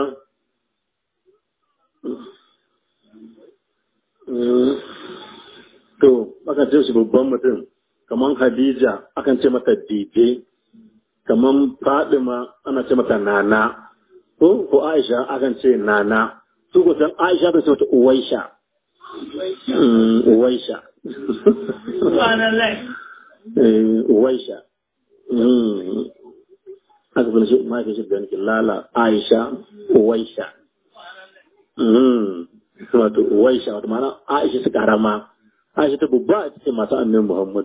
to aka ce shi babban mutum kamar Khadija akan ce mata Dije kamar Fadima ana ce mata Nana ko ko Aisha akan ce Nana su ko san Aisha ta ce wata Uwaisha. Uwaisha. Uwaisha. Aka fi shi mafi shi ganin lala Aisha Uwaisha. Wato Uwaisha wato mana Aisha su karama. Aisha ta babba a cikin masu annin Muhammad.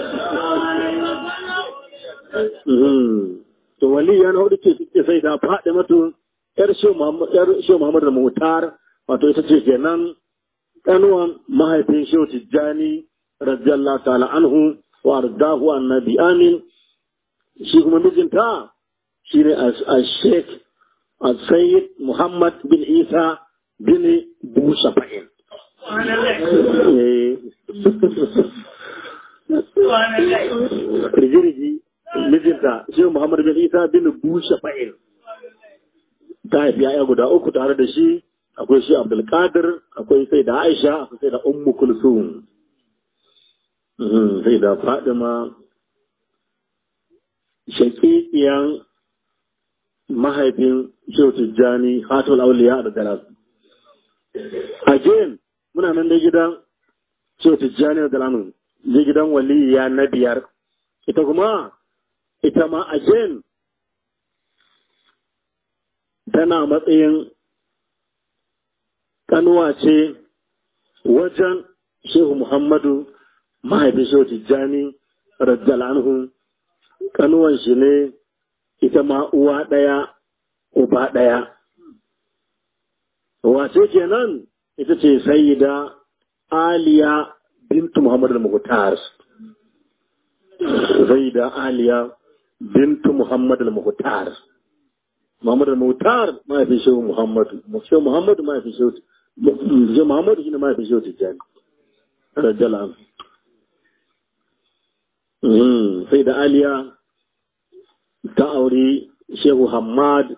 To wali yana hudu ce suke sai da faɗi matu ‘yar Shehu Muhammad da Mutar, wato ita ce kenan ƙanuwan mahaifin Shehu Tijjani, radiyallahu ta'ala anhu wa ardahu annabi amin, shi kuma mijinta shi ne a Sheikh Sayyid Muhammad bin Isa bin Bushafa'in. Rigirigi mijinta Shehu Muhammad bin Isa bin Bushafa'in. ta haifi ya'ya guda uku tare da shi akwai shi abdulkadir akwai sai da aisha akwai sai da ummu kulsum sai da fadima shakikiyan mahaifin shehu tijjani hatul auliya da galas again muna nan da gidan shehu tijjani da galamin je gidan waliya na biyar ita kuma ita ma again tana matsayin kanuwa ce wajen Shehu Muhammadu mahaifin Shehu Tijjani Rajjal anhu kanuwan shi ne ita ma uwa ɗaya uba ɗaya. Wace kenan ita ce sayyida Aliya bintu Muhammadu al-Muhtar. Sayyida Aliya bintu Muhammadu al-Muhtar. Muhammadu Mutar mahaifin Shehu Muhammadu, Shehu Muhammadu mahaifin Shehu Shehu Muhammadu shi ne mahaifin Shehu Tijjani. Rajala. sai da aliya ta auri shehu hamad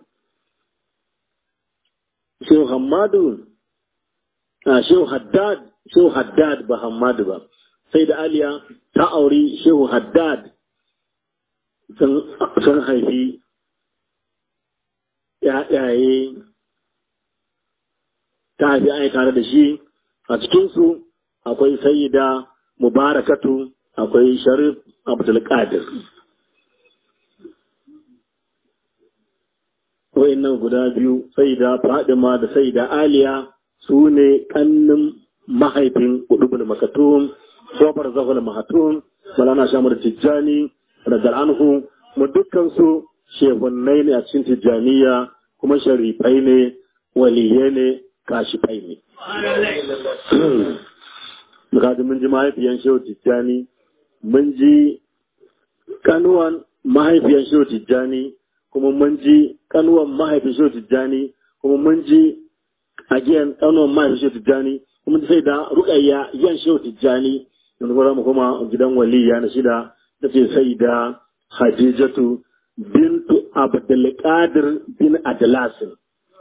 shehu hamadu a shehu haddad shehu haddad ba hamadu ba sai da aliya ta auri shehu haddad sun haifi ‘ya'yaye ta haifi ai tare da shi a cikinsu akwai sayida mubarakatu akwai sharif abdulkadir nan guda biyu sayida fadima da sayida aliya su ne kannin mahaifin udubul makatum kofar zahul mahatun malana shamar tijjani radar anhu mu dukkansu shehunnai ne a cikin tijjaniya kuma sharifai ne waliyai ne kashifai ne Bukatu mun ji mahaifiyan shehu tijjani mun ji kanuwan mahaifiyan shehu tijjani kuma mun ji kanuwan mahaifin shehu tijjani kuma mun ji agiyan kanuwan mahaifin shehu tijjani kuma sai da rukayya yan shehu tijjani yanzu kuma mu kuma gidan waliya na shida ta ce sai da hadijatu bintu abdulkadir bin adlasin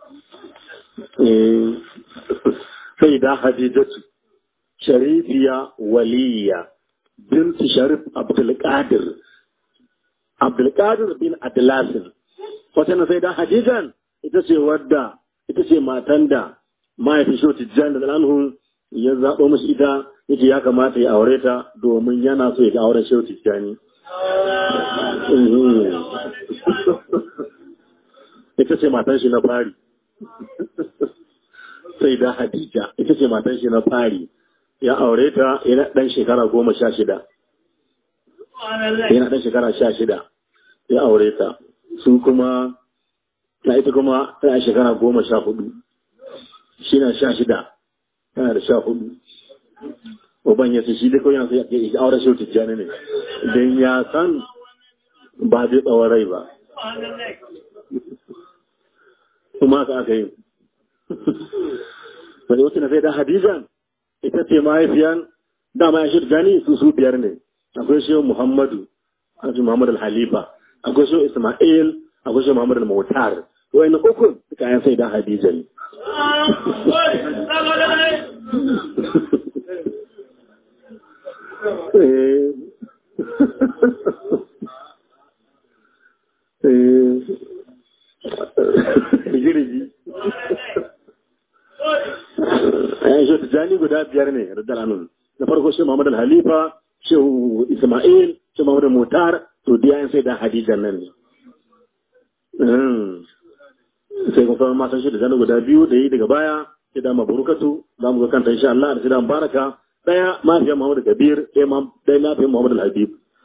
sai da hadijatu sharifiya waliya bintu sharif abdulkadir abdulkadir bin adlasin wata na sai da hadijan ita ce wadda ita ce matan da mahaifin shi tijjani da anhu ya zaɓo mashi ita yake ya kamata ya aure ta domin yana so ya ga auren shi tijjani ita ce matan shi na fari sai da hadija ita ce matan shi na fari ya aure ta yana ɗan shekara goma sha shida yana ɗan shekara sha shida ya aure ta su kuma na ita kuma tana shekara goma sha hudu shi na sha shida tana da sha hudu uban ya ce shi dai kawai yana sai ya aure shi tijjani ne don ya san ba zai tsawon rai ba kuma ka aka yi wani wata na sai da hadijan ita ce mahaifiyan dama ya shirya gani su su biyar ne akwai shi muhammadu akwai muhammadu al-halifa akwai shi isma'il akwai shi muhammadu al-mautar wani uku suka yan sai da hadijan Rigirigi. Ayan shi tijjani guda biyar ne radar anun. Na farko shi Muhammad al-Halifa, Shehu Ismail, Shehu Muhammad al-Mutar, to diya sai da Hadijan nan ne. Sai kuma sauran matan shi da zane guda biyu da yi daga baya, sai da mabarukatu, za mu ga kanta insha Allah da sai da baraka, daya mafiyan Muhammad Kabir, ɗaya mafiyan Muhammad al-Habib.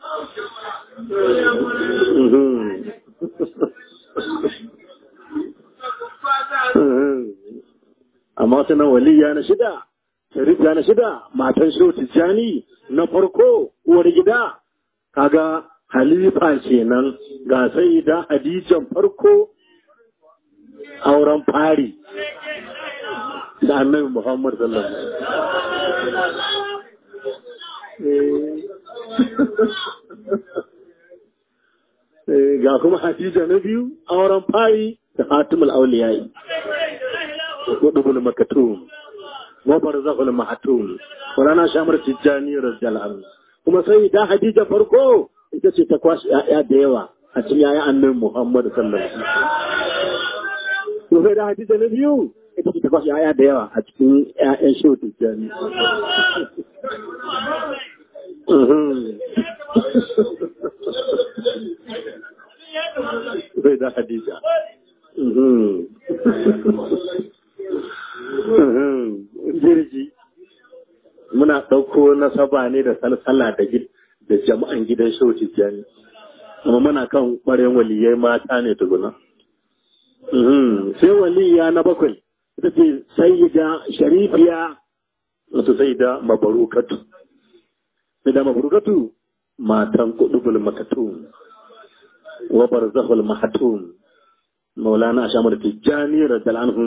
amma wata nan waliya na shida sharifiya na shida matan shehu tijjani na farko uwar gida kaga halifa kenan ga sai da hadijan farko auren fari da annabi muhammad sallallahu alaihi ga kuma hadija na biyu auren fari da hatimul auliyayi wadubul makatum wa barzahul mahatum Qur'ana shamar tijjani radiyallahu anhu kuma sai da hadija farko ita ce ta kwashi ya'ya da yawa a cikin ya'ya annabi Muhammad sallallahu alaihi wasallam to sai da hadija na biyu ita ce ta kwashi ya'ya da yawa a cikin ya'yan shehu tijjani sai da hadija jirgi muna ɗauko nasaba ne da salsala da da jama'an gidan shauci jani amma muna kan ɓaren waliyai mata ne tukuna sai waliya na bakwai ita ce sayyida sharifiya wato sai da mabarukatu sai da mabarukatu matan kudubul makatum wa barzahul mahatum maulana ashamar tijjani radiyallahu anhu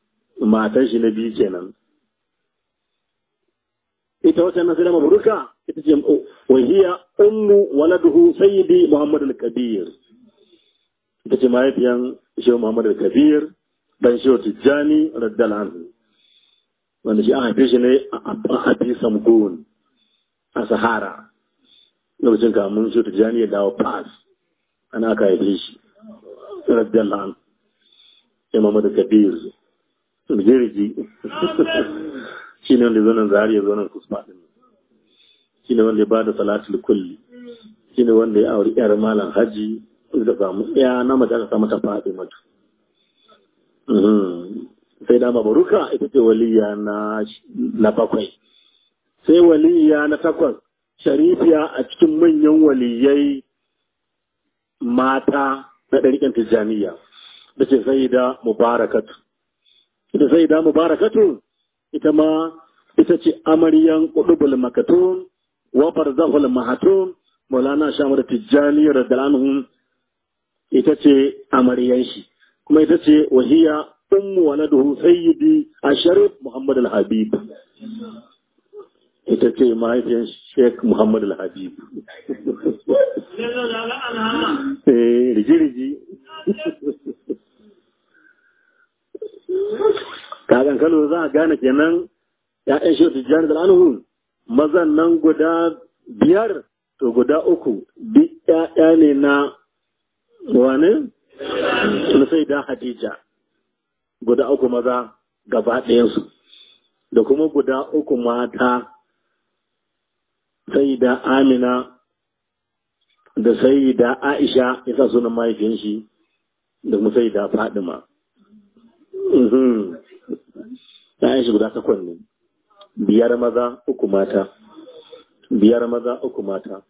matan shi na biyu kenan ita wata na sallama buruka ita ce wahiya ummu waladuhu sayyidi muhammad al-kabir ita ce mahaifiyan shehu muhammad al-kabir dan shehu tijjani radiyallahu anhu wanda shi an haife shi ne a abi samgun a sahara lokacin kamun shehu tijjani ya dawo pass ana aka haife shi radiyallahu anhu shehu muhammad al-kabir jirgi shi ne wanda zonan zari ya zonan kusma din shi ne wanda ya bada salatul kulli shi ne wanda ya auri yar malam haji da samu ya na mace aka samu ta faɗi mata sai da mabaruka ita ce waliya na na bakwai sai waliya na takwas sharifiya a cikin manyan waliyai mata na ɗariƙan tijjaniya da ce sai da mubarakatu ita sai da mubarakatu ita ma ita ce amaryan qudubul makatun wa barzahul mahatun maulana shamar tijjani radhiyallahu ita ce amaryan shi kuma ita ce wahiya ummu waladuhu sayyidi asharif muhammad al-habib ita ce mahaifiyan sheikh muhammad al-habib eh rigi-rigi kagan kano za a gane kenan ya'yan shi tijjani da anhu mazan nan guda biyar to guda uku duk ya'ya ne na wane na sai da hadija guda uku maza gaba ɗayansu da kuma guda uku mata sai da amina da sai da aisha ya sa sunan mahaifin shi da kuma sai da fadima ‘ya'yan shi guda takwas ne, biyar maza uku mata, biyar maza uku mata,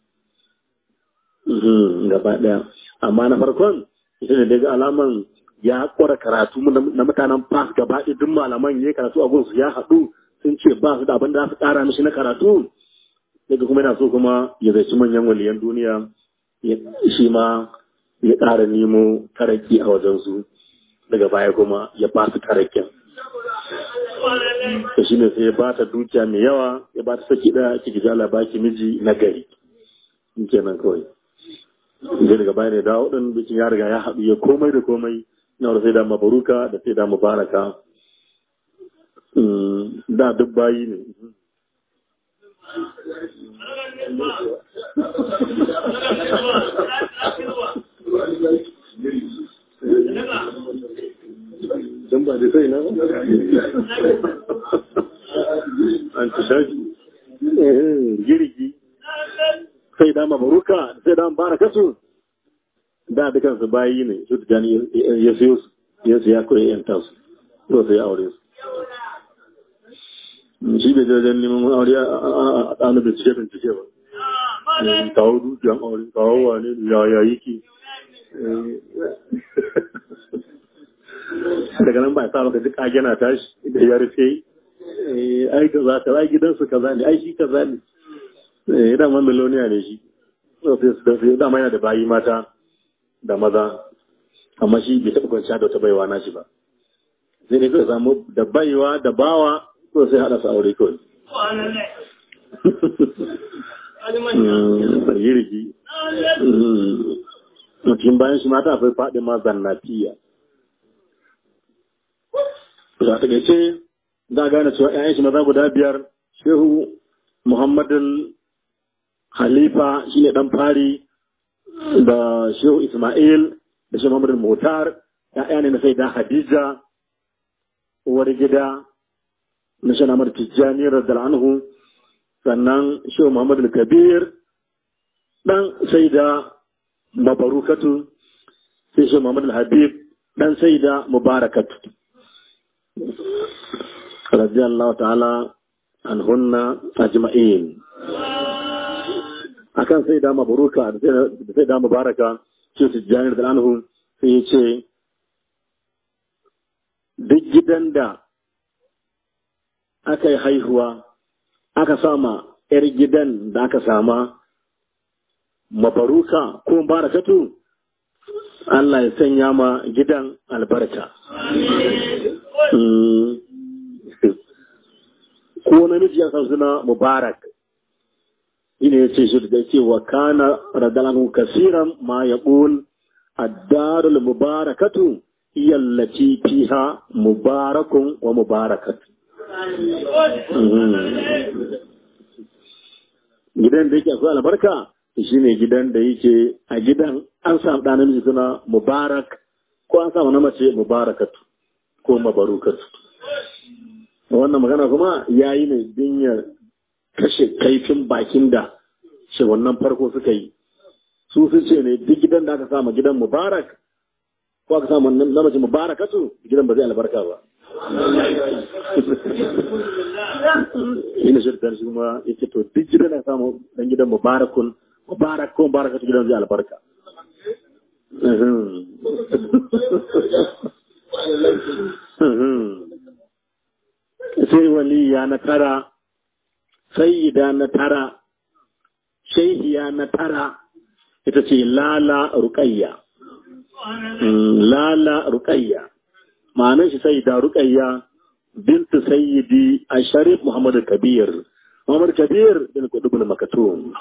gaba ɗaya. Amma na farkon, ita ne daga alaman ya kwara karatu na mutanen fas gaba ɗaya duk malaman ya karatu a gunsu ya haɗu sun ce ba su da abin da za su ƙara mishi na karatu. Daga kuma yana so kuma ya zai manyan waliyan duniya, shi ma ya ƙara nemo taraki a wajensu. daga baya kuma ya ba su tarakin. Da shi ne sai ya ba ta dukiya mai yawa ya ba ta saki ɗaya ki gija baki miji na gari. In kenan kawai. Zai daga baya ne dawo ɗin bikin ya riga ya haɗu ya komai da komai na wanda sai da mabaruka da sai da mubaraka. Da duk bayi ne. don ba da sai na an ci shaji girgi sai da mabaruka sai da baraka su da dukan su bayi ne su tijani ya siyo su ya siya kawai yan tasu to sai aure su shi bai jajen neman aure a ɗanu bincike bincike ba kawo dukiyan aure kawo wane ya yayi ki daga nan ba sa maka duk agena tashi da ya rufe ai ka za ka ai gidansu kaza ne ai shi kaza ne eh da man miloniya ne shi to sai su da dama yana da bayi mata da maza amma shi bai taɓa kwanciya da wata baiwa na shi ba sai dai kawai samu da baiwa da bawa to sai haɗa su aure kawai Sargirgi. Mutum bayan shi mata akwai faɗi ma zannafiya. za ta gace za a gane cewa ‘ya'yan shi maza guda biyar shehu muhammadin halifa shi ne ɗan fari da shehu ismail da shehu muhammadin motar ‘ya'ya ne na sai da hadija uwar gida na shi namar tijjani radar anhu sannan shehu muhammadin kabir ɗan sai da mabarukatu sai shehu muhammadin habib ɗan sai da mubarakatu رضي الله تعالى عنهن أجمعين akan sai da mabaruka da sai da mubaraka ce tijjani da anhu sai ya ce duk gidan da aka yi haihuwa aka sama ‘yar gidan da aka sama mabaruka ko barakatu Allah ya sanya ma gidan albarka. ko namiji ya san suna mubarak ina ya ce shi da ce wa kana radalahu kasiran ma yaqul ad-darul mubarakatu hiya allati fiha mubarakun wa mubarakatu gidan da yake akwai albarka shi ne gidan da yake a gidan an samu ɗan namiji suna mubarak ko an samu na mace mubarakatu ko mabarukatu wannan magana kuma ya yi ne din ya kashe kaifin bakin da shi wannan farko suka yi su sun ce ne duk gidan da aka samu gidan mubarak ko aka samu na mace mubarakatu gidan ba zai albarka ba ina shirka shi kuma ya ce to duk gidan da samu dan gidan mubarakun mubarak ko mubarakatu gidan zai albarka sai waliya na tara sayyida na tara shaihiya na tara ita ce lala ruqayya lala ruqayya ma'anar shi sayyida ruqayya bintu sayyidi asharif muhammad kabir muhammad kabir bin kudubul makatum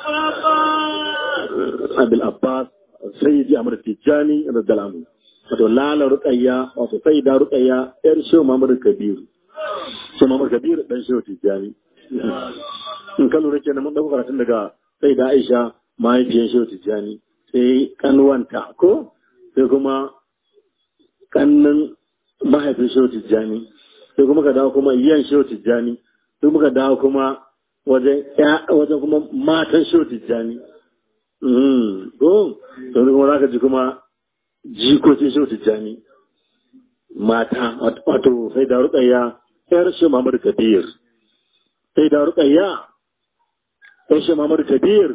abil abbas sayyidi amr tijani radiyallahu wato lala ruqayya wato sayyida ruqayya yar shehu muhammad kabir shehu muhammad kabir dan shehu tijani in ka lura kenan mun dauko karatun daga sayyida aisha mahaifiyar shehu tijani sai kanuwanta ko sai kuma kannin mahaifin shehu tijjani sai kuma ka dawo kuma yan shehu tijjani sai muka dawo kuma wajen wajen kuma matan shehu tijjani ko sai kuma za ka ji kuma jikokin shehu tijjani mata wato sai da rukayya yar shehu mamadu kabir sai da rukayya yar shehu mamadu kabir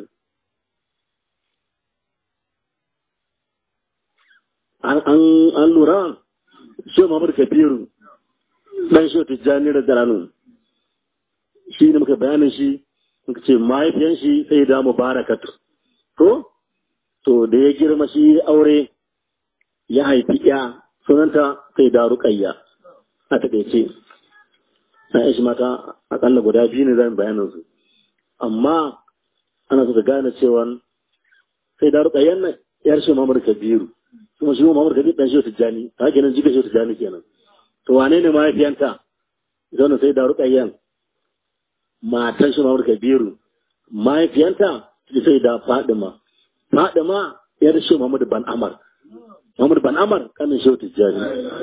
an lura shi Muhammad Kabiru dan shi Tijjani da Dalanu shi ne muka bayanin shi muka ce mahaifiyan shi sai da Mubarakatu to to da ya girma shi aure ya haifi ya sunanta sai da Ruqayya a takaice sai shi mata akalla guda biyu ne zan bayanin su amma ana so ka gane cewa sai da Ruqayyan nan yar shi Muhammad Kabiru kuma shi Muhammad Kabir dan Shehu Tijjani ta kenan jika Shehu Tijjani kenan to wane ne mahaifiyanta zauna sai da Ruqayyan matan shi Muhammad Kabiru mahaifiyanta sai da Fadima Fadima yar Shehu Muhammad Ban Amar Muhammad Ban Amar kanin Shehu Tijjani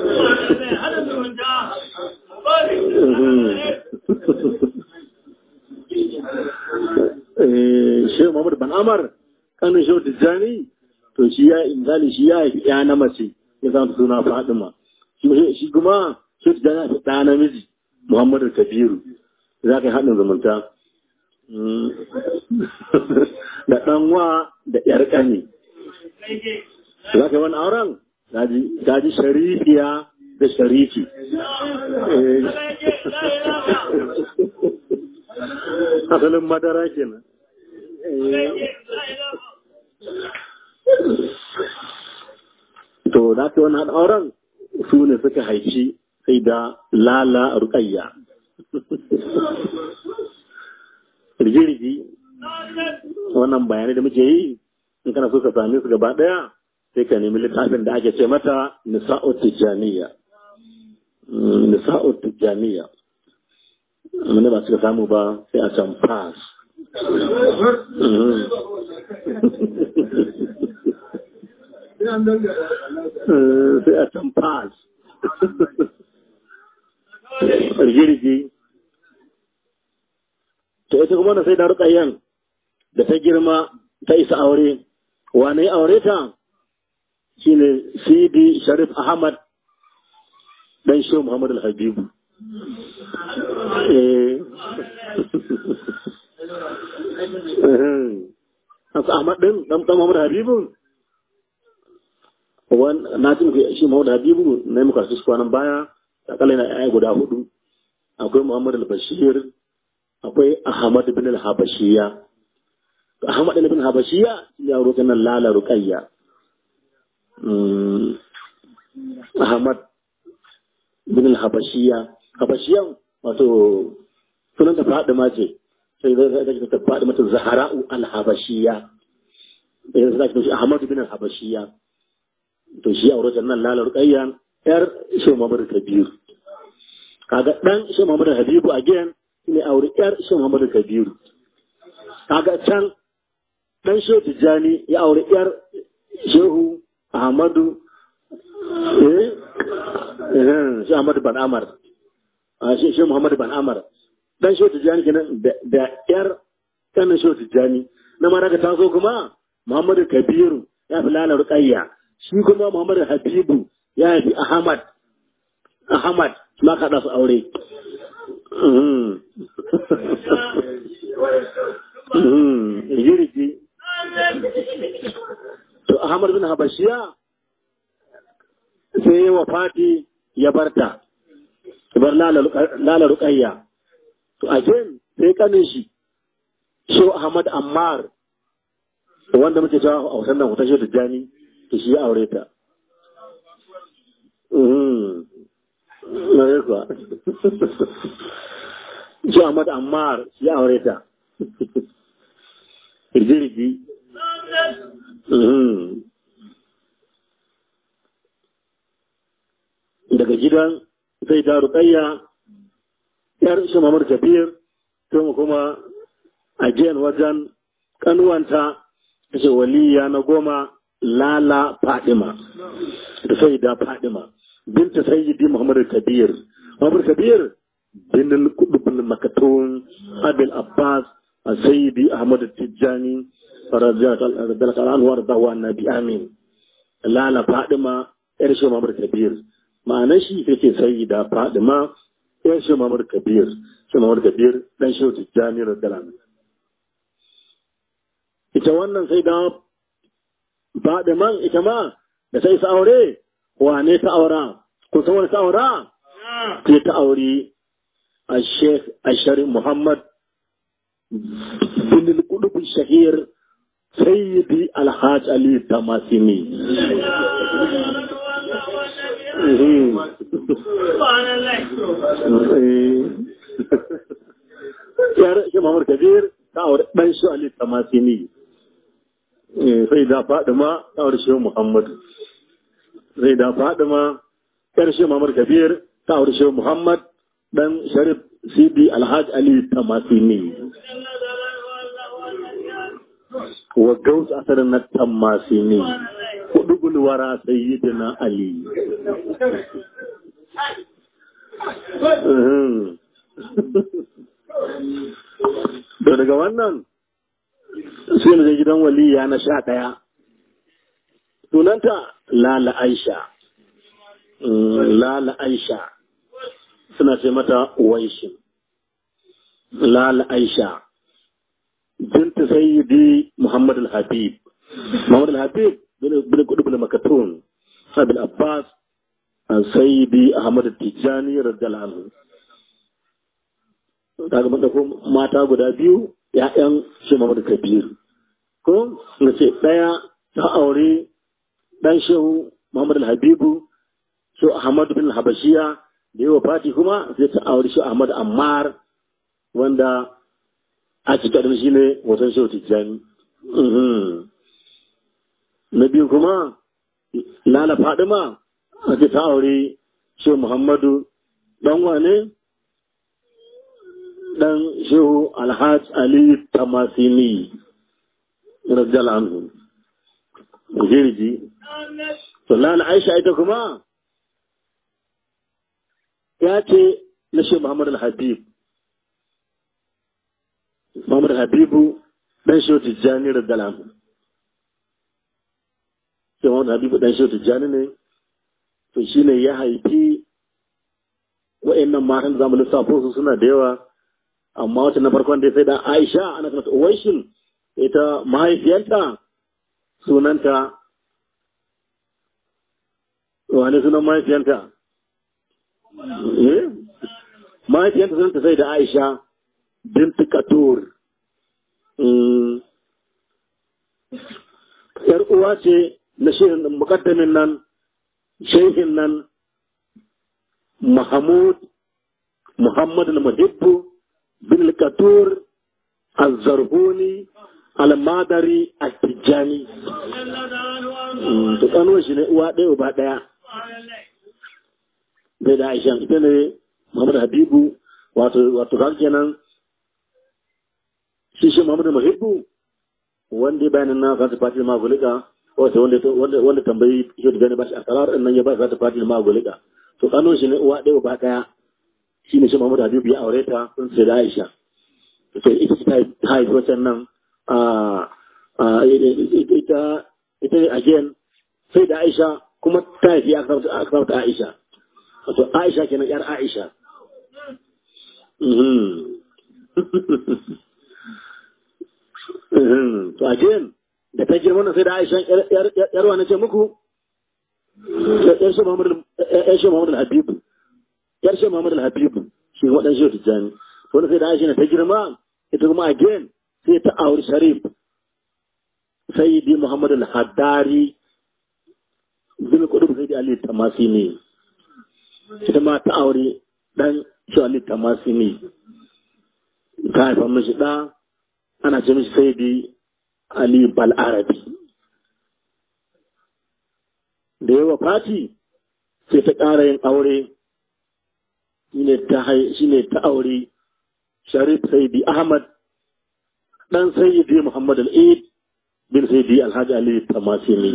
Shehu Muhammad Ban Amar kanin Shehu Tijjani to shi ya inzali shi ya haifi ya na mace ya zama suna Fatima shi kuma shi ta jana fi ɗa namiji Muhammadu Kabiru za ka yi haɗin zumunta da ɗanwa da ƴar ƙani za ka yi wani auren ta ji sharifiya da sharifi asalin madara kenan to da ta wani auren su ne suka haifi sai da lala rukayya rigirigi wannan bayanai da muke yi in kana so ka same su gaba daya sai ka nemi littafin da ake ce mata nisa'ut tijaniya nisa'ut tijaniya amma ba suka samu ba sai a can pass sai a can pass rigirgi to ita kuma na sai da rukayyan da ta girma ta isa aure wane aure ta shine sidi sharif ahmad dan shi muhammad al-habibu Ahmad din dan Muhammad Habibu na tun shi Muhammad Habibu na yi muka su kwanan baya akalla na yaya guda hudu akwai Muhammad al-Bashir akwai Ahmad bin al-Habashiya Ahmad bin al-Habashiya ya roƙa nan Lala Ruqayya Ahmad bin al-Habashiya Habashiyan wato sunan ta Fadima ce sai zai zai ta faɗi mata zahara'u al-habashiyya yanzu zaki shi Ahmadu bin al-habashiyya to shi aure nan lalar qayyan yar Shehu Muhammad Kabir kaga dan Shehu Muhammad Habibu again ne aure yar Shehu Muhammad Kabir kaga can dan Shehu Tijjani ya aure yar Shehu Ahmadu eh eh Shehu Ahmad bin Amar a Shehu Muhammad bin Amar dan Shehu Tijjani kenan da yar kanin Shehu Tijjani na ma daga taso kuma Muhammadu Kabiru ya fi lala Ruqayya shi kuma Muhammadu Habibu ya fi Ahmad Ahmad ma ka su aure Jirgi to Ahmad bin Habashiya sai ya wafati ya barta bar lala Ruqayya to again sai kanin shi Shehu Ahmad Ammar wanda muke cewa a wasan nan hoton shi jani to shi ya aure ta. Na yi kuwa. Shi Ahmad Ammar shi ya aure ta. Irjirgi. Daga gidan sai ta ruƙayya ‘yar shi Mamar Kabir, kuma kuma a wajen kanuwanta ta ce waliya na goma lala fadima da sai da fadima binta sayyidi muhammad kabir muhammad kabir bin kudubin makatun abil abbas a sayyidi ahmad tijjani radiyallahu anhu wa radahu annabi amin lala fadima yar shi muhammad kabir ma'anar shi take sayyida fadima yar shi muhammad kabir shi muhammad kabir dan shi tijjani radiyallahu anhu ita wannan sai da ba man ita ma da sai sa aure wane ta aura ko san wani ta aura sai ta aure a sheikh ashari muhammad bin al-qudub shahir sayyidi alhaj ali tamasini yar shi muhammad kabir ta aure dan shi ali tamasini sai da Fadima ta aure Muhammad sai da Fadima yar shi Muhammad Kabir ta aure Muhammad dan Sharif Sidi Alhaj Ali Tamasini wa gaus asarin na Tamasini kudu gulwara sayyidina Ali to daga wannan sai na je gidan waliya na sha ɗaya. Sunanta Lala Aisha. Lala Aisha. Suna ce mata Waishin. Lala Aisha. Binta Sayyidi Muhammad al-Habib. Muhammad al-Habib bin kudu bin Makatun. Abil Abbas. Sayyidi Ahmad Tijjani radiyallahu anhu. Daga mata guda biyu ‘ya'yan shi Muhammadu Kabiru. Ko, na ce ɗaya ta aure ɗan shehu Muhammadu Habibu, shi Ahmadu bin Habashiya, da yi wa fati kuma sai ta aure shi Ahmadu Ammar, wanda a cikin shi ne wasan shehu Tijjani. Na biyu kuma, Lala Fadima, a ce ta aure shehu Muhammadu ɗan wane? dan shehu alhaj ali tamasini rajal anhu jirgi to lana aisha ita kuma ya ce na shehu muhammad al-habib muhammad habibu dan shehu tijjani rajal anhu shehu muhammad habibu dan shehu tijjani ne to shine ya haifi wa'annan matan da zamu lissafo su suna da yawa amma wata na farkon da sai da Aisha ana kuma Uwaishin ita mahaifiyarta sunanta wani sunan mahaifiyarta eh mahaifiyarta sunanta sai da Aisha bint Katur yar uwa ce na shehin mukaddamin nan shehin nan Mahmud Muhammad al-Muhibbu bin al-Katur azzarhuni almadari attijani to kanuwa shi ne uwa ɗaya uba ɗaya bai da aisha ita ne muhammad habibu wato wato kan kenan shi shi muhammad muhibbu wanda bayanin na kan fati ma gulika wato wanda wanda wanda tambayi shi da gani ba shi akarar din nan ya ba sa fati ma gulika to kanuwa shi ne uwa ɗaya uba ɗaya shi ne shi muhammad habibu ya aure ta sun sai da aisha to ita ta haifi wacan nan ita ita again sai da Aisha kuma ta haifi akrabta Aisha wato Aisha kenan yar Aisha to again da ta girma sai da Aisha yar wani ce muku yar shi Muhammad al-Habib yar shi Muhammad al-Habib shi waɗansu shi tijjani wani sai da Aisha ta girma ita kuma again sai ta auri Sharif sayyidi Muhammad al-Haddari bin kudu sayyidi Ali Tamasini ita ma ta aure dan shi Ali Tamasini ta haifa mishi da ana ce mishi sayyidi Ali Balarabi da yawa fati sai ta ƙara yin aure shine ta aure Sharif Sayyidi Ahmad dan Sayyidi Muhammad al-Eid bin Sayyidi Alhaji Ali Tamasini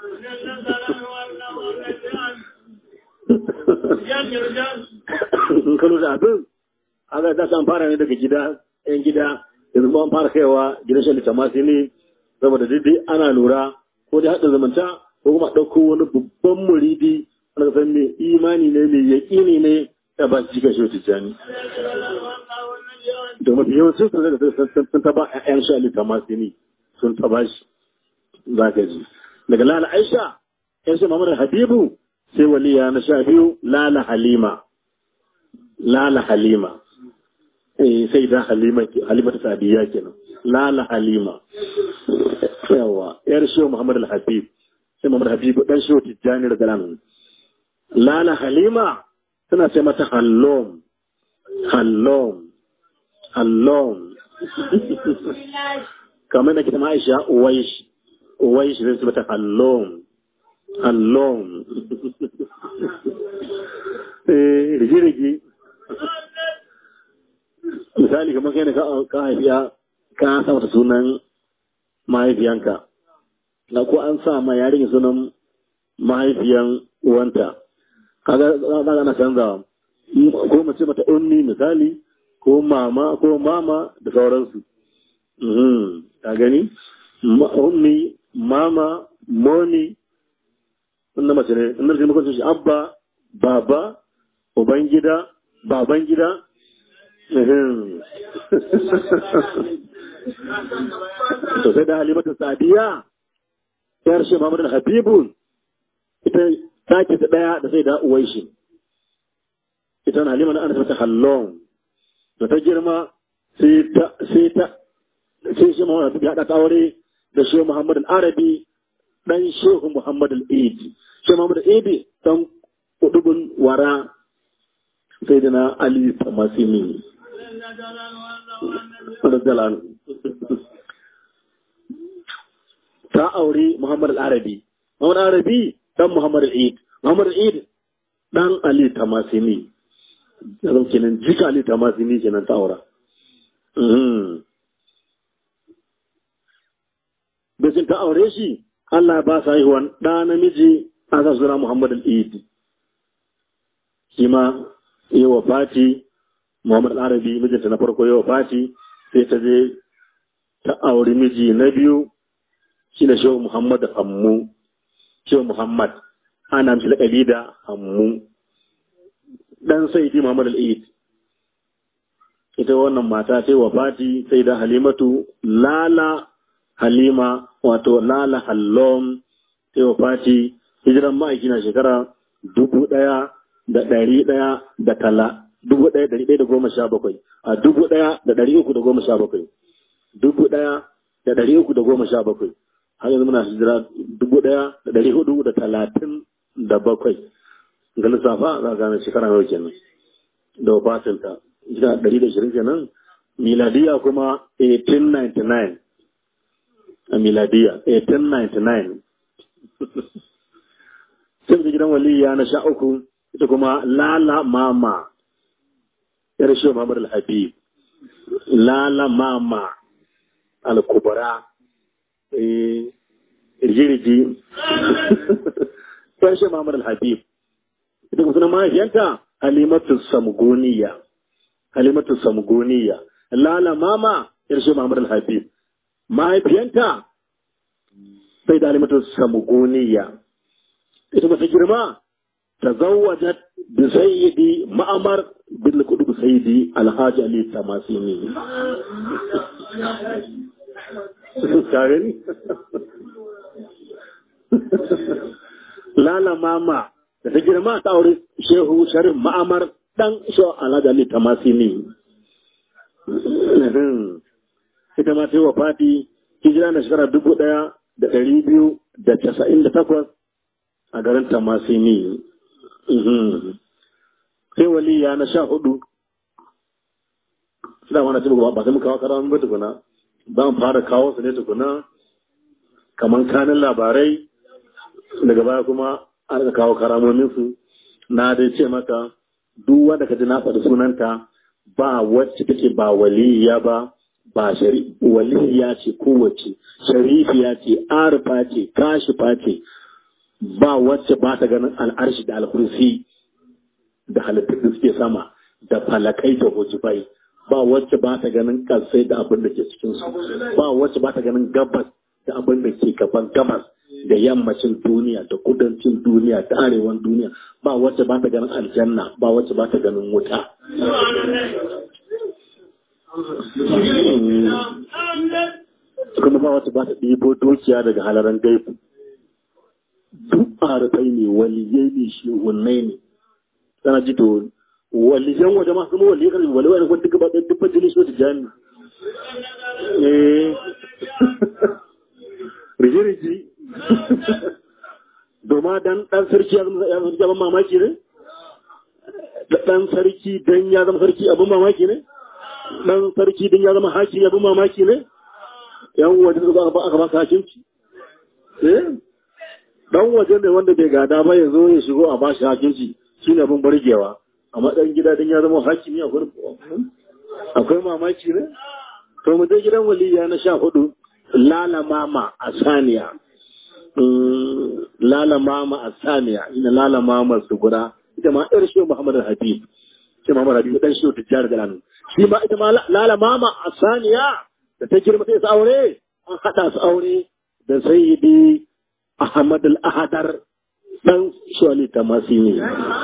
in kano da abin aga ta san fara ne daga gida yan gida yanzu ba an fara kaiwa gidan shan Tamasini saboda daidai ana lura ko da haɗa zamanta ko kuma ɗauko wani babban muridi ana san mai imani ne mai yaƙini ne ya ba shi gashi wata jani da mafi yawancin sun zai sun taba ƴan sha Ali Tamasini sun taba shi za ka ji daga Lala Aisha ƴan shi Muhammad Habibu sai waliya na sha biyu Lala Halima Lala Halima eh sai da Halima Halima ta Sadiya kenan Lala Halima yawa yar shi Muhammad Al-Habib sai Muhammad Habib dan shi Tijjani da Galan Lala Halima tana ce mata Hallom Hallom Hallom kamar da kita Aisha Uwaish Uwaish zai ce mata Hallom Hallom eh rigi-rigi misali kamar kai ne ka haifiya ka sa mata sunan mahaifiyanka na ko an sa ma yarinya sunan mahaifiyan uwanta kaga za ana canzawa ko mace mata unni misali ko mama ko mama da sauransu ka gani ummi mama moni wannan mace ne in da mutum shi abba baba ubangida baban gida to sai da halimatu sadiya yar shi Muhammad al-Habibu ita take ta daya da sai da uwaishi ita na halima na ana ta hallon da ta girma sai ta sai ta sai shi Muhammad ya hada aure da shi Muhammad al-Arabi dan Shehu Muhammad al-Eid shi Muhammad al-Eid dan kudubun wara sai da na Ali Tamasini ta aure Muhammad al-Arabi Muhammad al-Arabi dan Muhammad al-Eid Muhammad al-Eid dan Ali Tamasini yanzu kenan jika Ali Tamasini kenan ta aura Bisin ta aure shi Allah ba sa haihuwan ɗa namiji a sa suna Muhammad al-Eid shi ma yi wa fati Muhammad al-Arabi mijinta na farko yi wa fati sai ta je ta auri miji na biyu shi ne shehu Muhammad Hammu, shehu Muhammad, ana mishi laƙabi da Hammu, ɗan sai Muhammad al'id. Ita wannan mata sai wa fati sai da Halimatu Lala Halima wato Lala Hallom sai wa fati hijiran ma'aiki na shekara dubu ɗaya da ɗari ɗaya da tala dubu ɗaya ɗari ɗaya da goma sha bakwai a dubu ɗaya da ɗari uku da goma sha bakwai dubu ɗaya da ɗari uku da goma sha bakwai har yanzu muna hijira dubu ɗaya da ɗari hudu da talatin da bakwai ga lissafa za a gane shekara nawa kenan da wafatinta hijira ɗari da shirin kenan miladiya kuma 1899 a miladiya 1899 sai da gidan waliya na sha uku ita kuma lala mama yar shi Muhammad al-Habib lala mama al-kubra eh irjiriji yar shi Muhammad al-Habib ita kuma sunan mahaifiyarta Halimatu Samgoniya Halimatu Samgoniya lala mama yar shi Muhammad al-Habib mahaifiyanta sai da Halimatu Samgoniya ita ba ta girma تزوجت بسيدي معمر بن قطب سيدي الحاج علي التماسيني كارني لا لا ماما da ta girma ta aure shehu sharif ma'amar dan shehu alhaji ali tamasini ita ma ta yi wa fati hijira na shekara dubu ɗaya da ɗari biyu da casa'in da takwas a garin tamasini sai waliya na sha hudu suna wani cikin ba sai mu kawo karamin ba tukuna ba mu fara kawo su ne tukuna kamar kanin labarai daga baya kuma an ka kawo karamomin su na dai ce maka duk wanda ka ji na faɗi sunanta ba wacce take ba waliya ba ba shari waliya ce kowace sharifiya ce arfa ce kashifa ce ba wacce ba ta ganin al'arshi da alkursi da halittun da suke sama da falakai da hujubai ba wacce ba ta ganin kalsai da abin da ke cikinsu ba wacce ba ta ganin gabas da abin da ke gaban gabas da yammacin duniya da kudancin duniya da arewan duniya ba wacce ba ta ganin aljanna ba wacce ba ta ganin wuta kuma ba wacce ba ta ɗibo dukiya daga halaran gaibu duk arafai ne waliyai ne shi wannan ne sana ji to waliyan waje ma kuma waliyai kan waliyai ne wanda gaba ɗaya dubban jini so da jami eh riji doma dan dan sarki ya zama ya zama abin mamaki ne dan sarki dan ya zama sarki abin mamaki ne dan sarki dan ya zama hakimi abin mamaki ne yan waje da aka ba ka hakimci eh dan waje ne wanda bai gada ba ya zo ya shigo a bashi hakinci shi ne abin bargewa amma dan gida din ya zama hakimi a gurin akwai mamaki ne to mu je gidan waliya na sha hudu lala mama a saniya lala mama a saniya ina lala mama su guda ita ma yar shi muhammad habib shi muhammad habib dan shi tijjar da lanu shi ma ita ma lala mama a saniya da ta girma sai su aure an hada su aure da sayyidi Ahmad al-Ahadar dan Shawali Tamasini.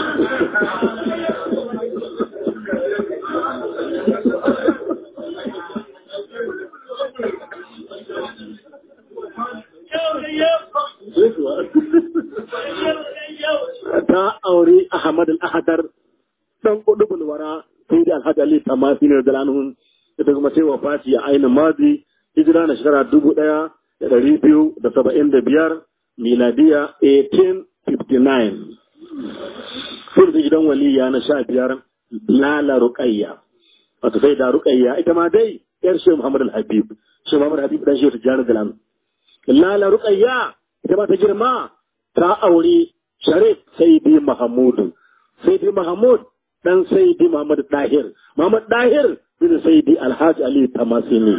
Ta aure Ahmad al-Ahadar dan kudu bulwara sai da Alhaji Ali Tamasini da lanun ita kuma sai wafati a ainihin mazi hijira na shekara dubu ɗaya da ɗari biyu da saba'in da biyar miladiya 1859 sun da gidan waliya na sha biyar lala ruqayya wato sai da ruqayya ita ma dai yar shi Muhammad al-Habib shi Muhammad al-Habib dan shi ta jana da lanu lala ruqayya ita ma ta girma ta aure Sharif Sayyidi Mahmud Sayyidi Mahmud dan Sayyidi Muhammad Dahir Muhammad Dahir bin Sayyidi Alhaji Ali Tamasini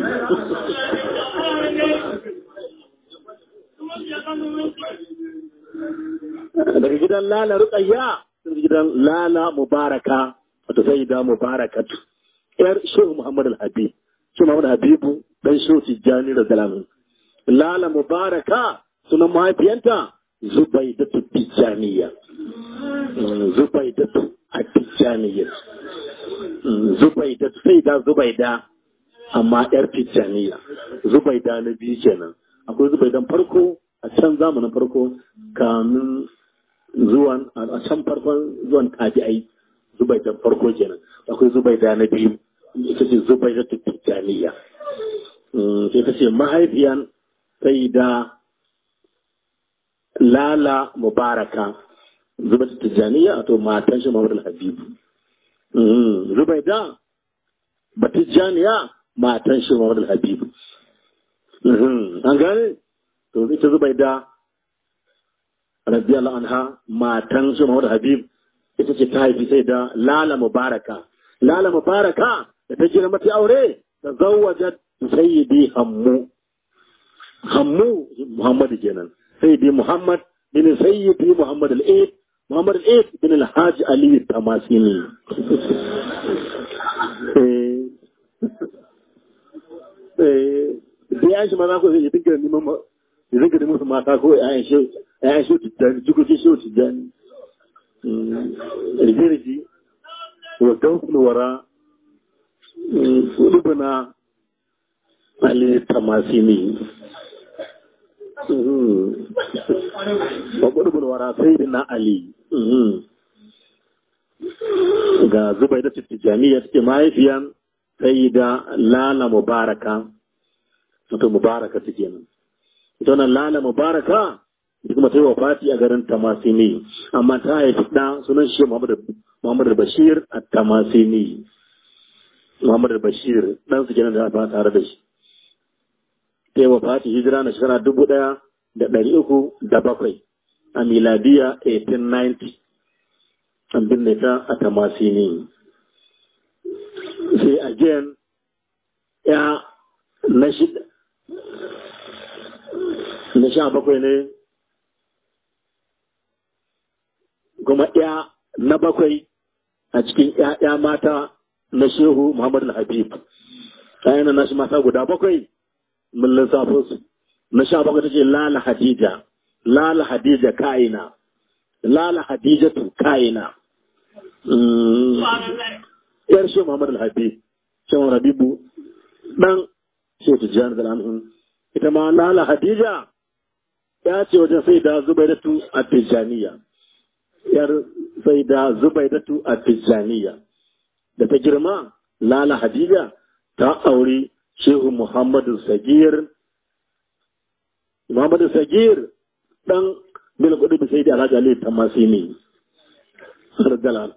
daga gidan lala ruqayya daga gidan lala mubaraka wato sai da mubarakat yar shehu muhammad al-habib shehu muhammad habibu dan shehu tijjani da zalamu lala mubaraka sunan mahaifiyanta zubaidatu tijjaniya zubaidatu at-tijjaniya zubaidatu sai da zubaida amma yar tijjaniya zubaida na biyu kenan akwai zubaidan farko a can zamanin farko kamin zuwan a can farkon zuwan tabi'ai zubaidan farko kenan akwai zubaida na biyu ita ce zubaida ta tijjaniya sai ta ce mahaifiyan sai da lala mubaraka zubaida tijjaniya to matan shi mawar habibu zubaida batijjaniya matan shi Muhammad al-Habib an gane to ita Zubaida radiyallahu anha matan shi Muhammad al-Habib ita ce ta haifi sai da Lala Mubaraka Lala Mubaraka da ta girma ta aure ta zawwajat sayyidi Hammu Hammu Muhammad kenan sayyidi Muhammad bin sayyidi Muhammad al-Eid Muhammad al-Eid bin al-Hajj Ali Tamasini da ya shi maza ko zai dinga neman ya dinga neman su mata ko ƴaƴan shi ƴaƴan shi tijjani jikokin shi tijjani rige-rige wa gausul wara rubuna ali tamasini wa rubuna wara sai na ali ga zubai da tijjaniya take mahaifiyan sai da lala mubaraka wato mubaraka ta kenan ita wannan lala mubaraka ita kuma ta yi wafati a garin tamasini amma ta haifi ɗa sunan shi muhammad bashir a tamasini muhammad bashir ɗan su kenan da ba tare da shi ta yi wafati hijira na shekara dubu ɗaya da ɗari uku da bakwai a miladiya 1890 an binne ta a tamasini sai again ya na shida na sha bakwai ne kuma ya na bakwai a cikin ‘ya'ya mata na shehu Muhammadu Habib ‘ya'yan na shi mata guda bakwai mun lissafo su na sha bakwai ta ce lala hadija lala hadija ka'ina lala hadijatu ka'ina yar shi Muhammad al-Habib shi Muhammad Habibu dan shi Tijjani da Anhum ita ma Lala Hadija ya ce wajen sai da Zubaidatu a Tijjaniya yar sai da Zubaidatu a Tijjaniya da ta girma Lala Hadija ta auri Shehu Muhammadu Sagir Muhammadu Sagir dan bil kudu sai da Alhaji Ali Tamasini radiyallahu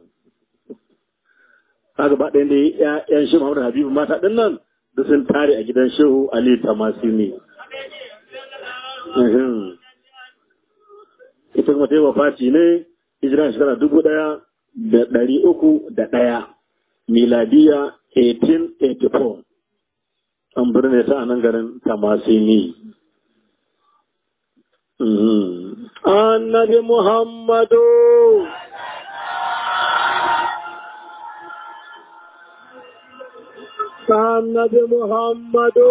kaga ba ɗayan da ‘ya'yan shi Muhammadu Habibu mata ɗin nan da sun tare a gidan Shehu Ali Tamasini. Ita kuma ta yi wafati ne hijira shekara dubu ɗaya da ɗari uku da ɗaya miladiya 1884 an birne ta a nan garin Tamasini. Annabi Muhammadu Annabi Muhammadu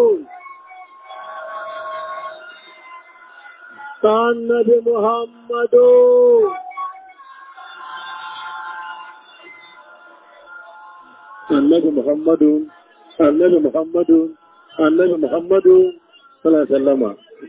Annabi Muhammadu Annabi Muhammadu Annabi Muhammadu Annabi Muhammadu sallallahu alaihi wasallama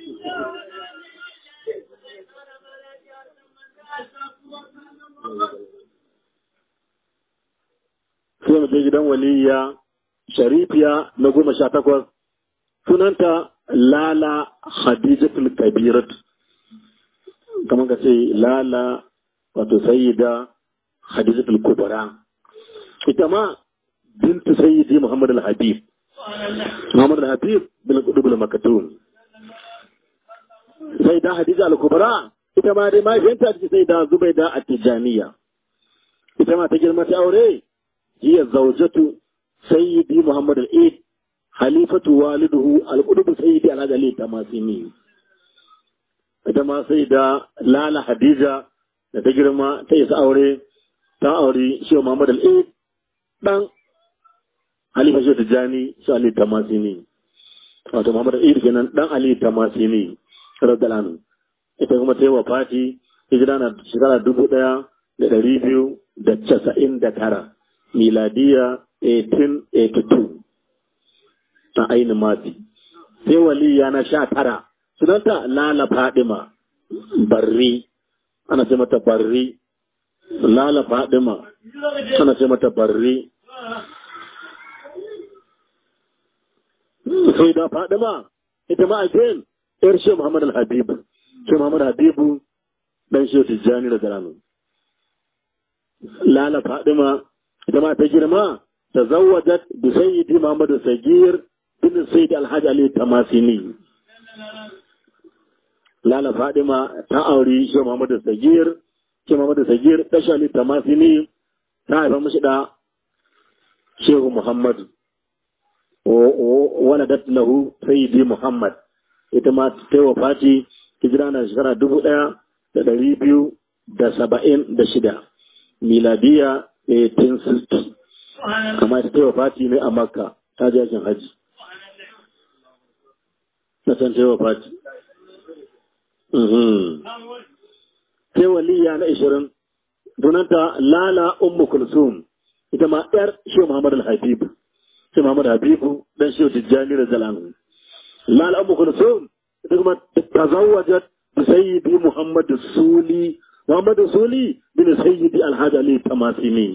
sai mu je gidan waliya sharifiya na goma sha takwas sunanta lala hadijatul kabirat kamar ka ce lala wato sayyida hadijatul kubra ita ma bintu sayyidi muhammad al-habib muhammad al-habib bin qudubul makatun sayyida hadija al-kubra ita ma dai mahaifiyarta ce sayyida zubaida at-tijaniya ita ma ta girma ta aure hiya zawjatu sayyidi Muhammad al-Eid halifatu waliduhu al-qudub sayyidi al-Adali tamasini ita ma sai da Lala Hadija da ta girma ta isa aure ta aure shi Muhammad al-Eid dan Halifa shi Tijani shi Ali tamasini wato Muhammad al-Eid kenan dan Ali tamasini radiyallahu anhu ita kuma ta yi wafati hijira na shekara dubu ɗaya da ɗari biyu da casa'in da tara miladiya 1882 a ainihin mati sai waliya na sha tara sunanta lala fadima barri ana ce mata barri lala fadima ana ce mata barri sai da fadima ita ma again yar shi muhammad al-habib shi muhammad habibu dan shi tijjani da garanu lala fadima ita ma ta girma tazawwajat bi sayyidi Muhammad Sagir bin Sayyid Alhaji Ali Tamasini Lala Fadima ta auri shi Muhammad Sagir shi Muhammad Sagir tashi Ali Tamasini ta haifa mishi da Shehu Muhammad waladat lahu Sayyidi Muhammad ita ma ta yi wafati hijira na shekara dubu ɗaya da ɗari biyu da saba'in da shida miladiya 1860 amma ita ta yi wafati ne a makka ta ji yakin haji na san ta yi wafati sai waliya na ishirin sunanta lala ummu kulsum ita ma yar shi muhammad al-habib shi muhammad habibu dan shi tijjani da zalanu lala ummu kulsum ita kuma tazawwajat bi sayyidi muhammad suli muhammad suli bin sayyidi alhaji ali tamasini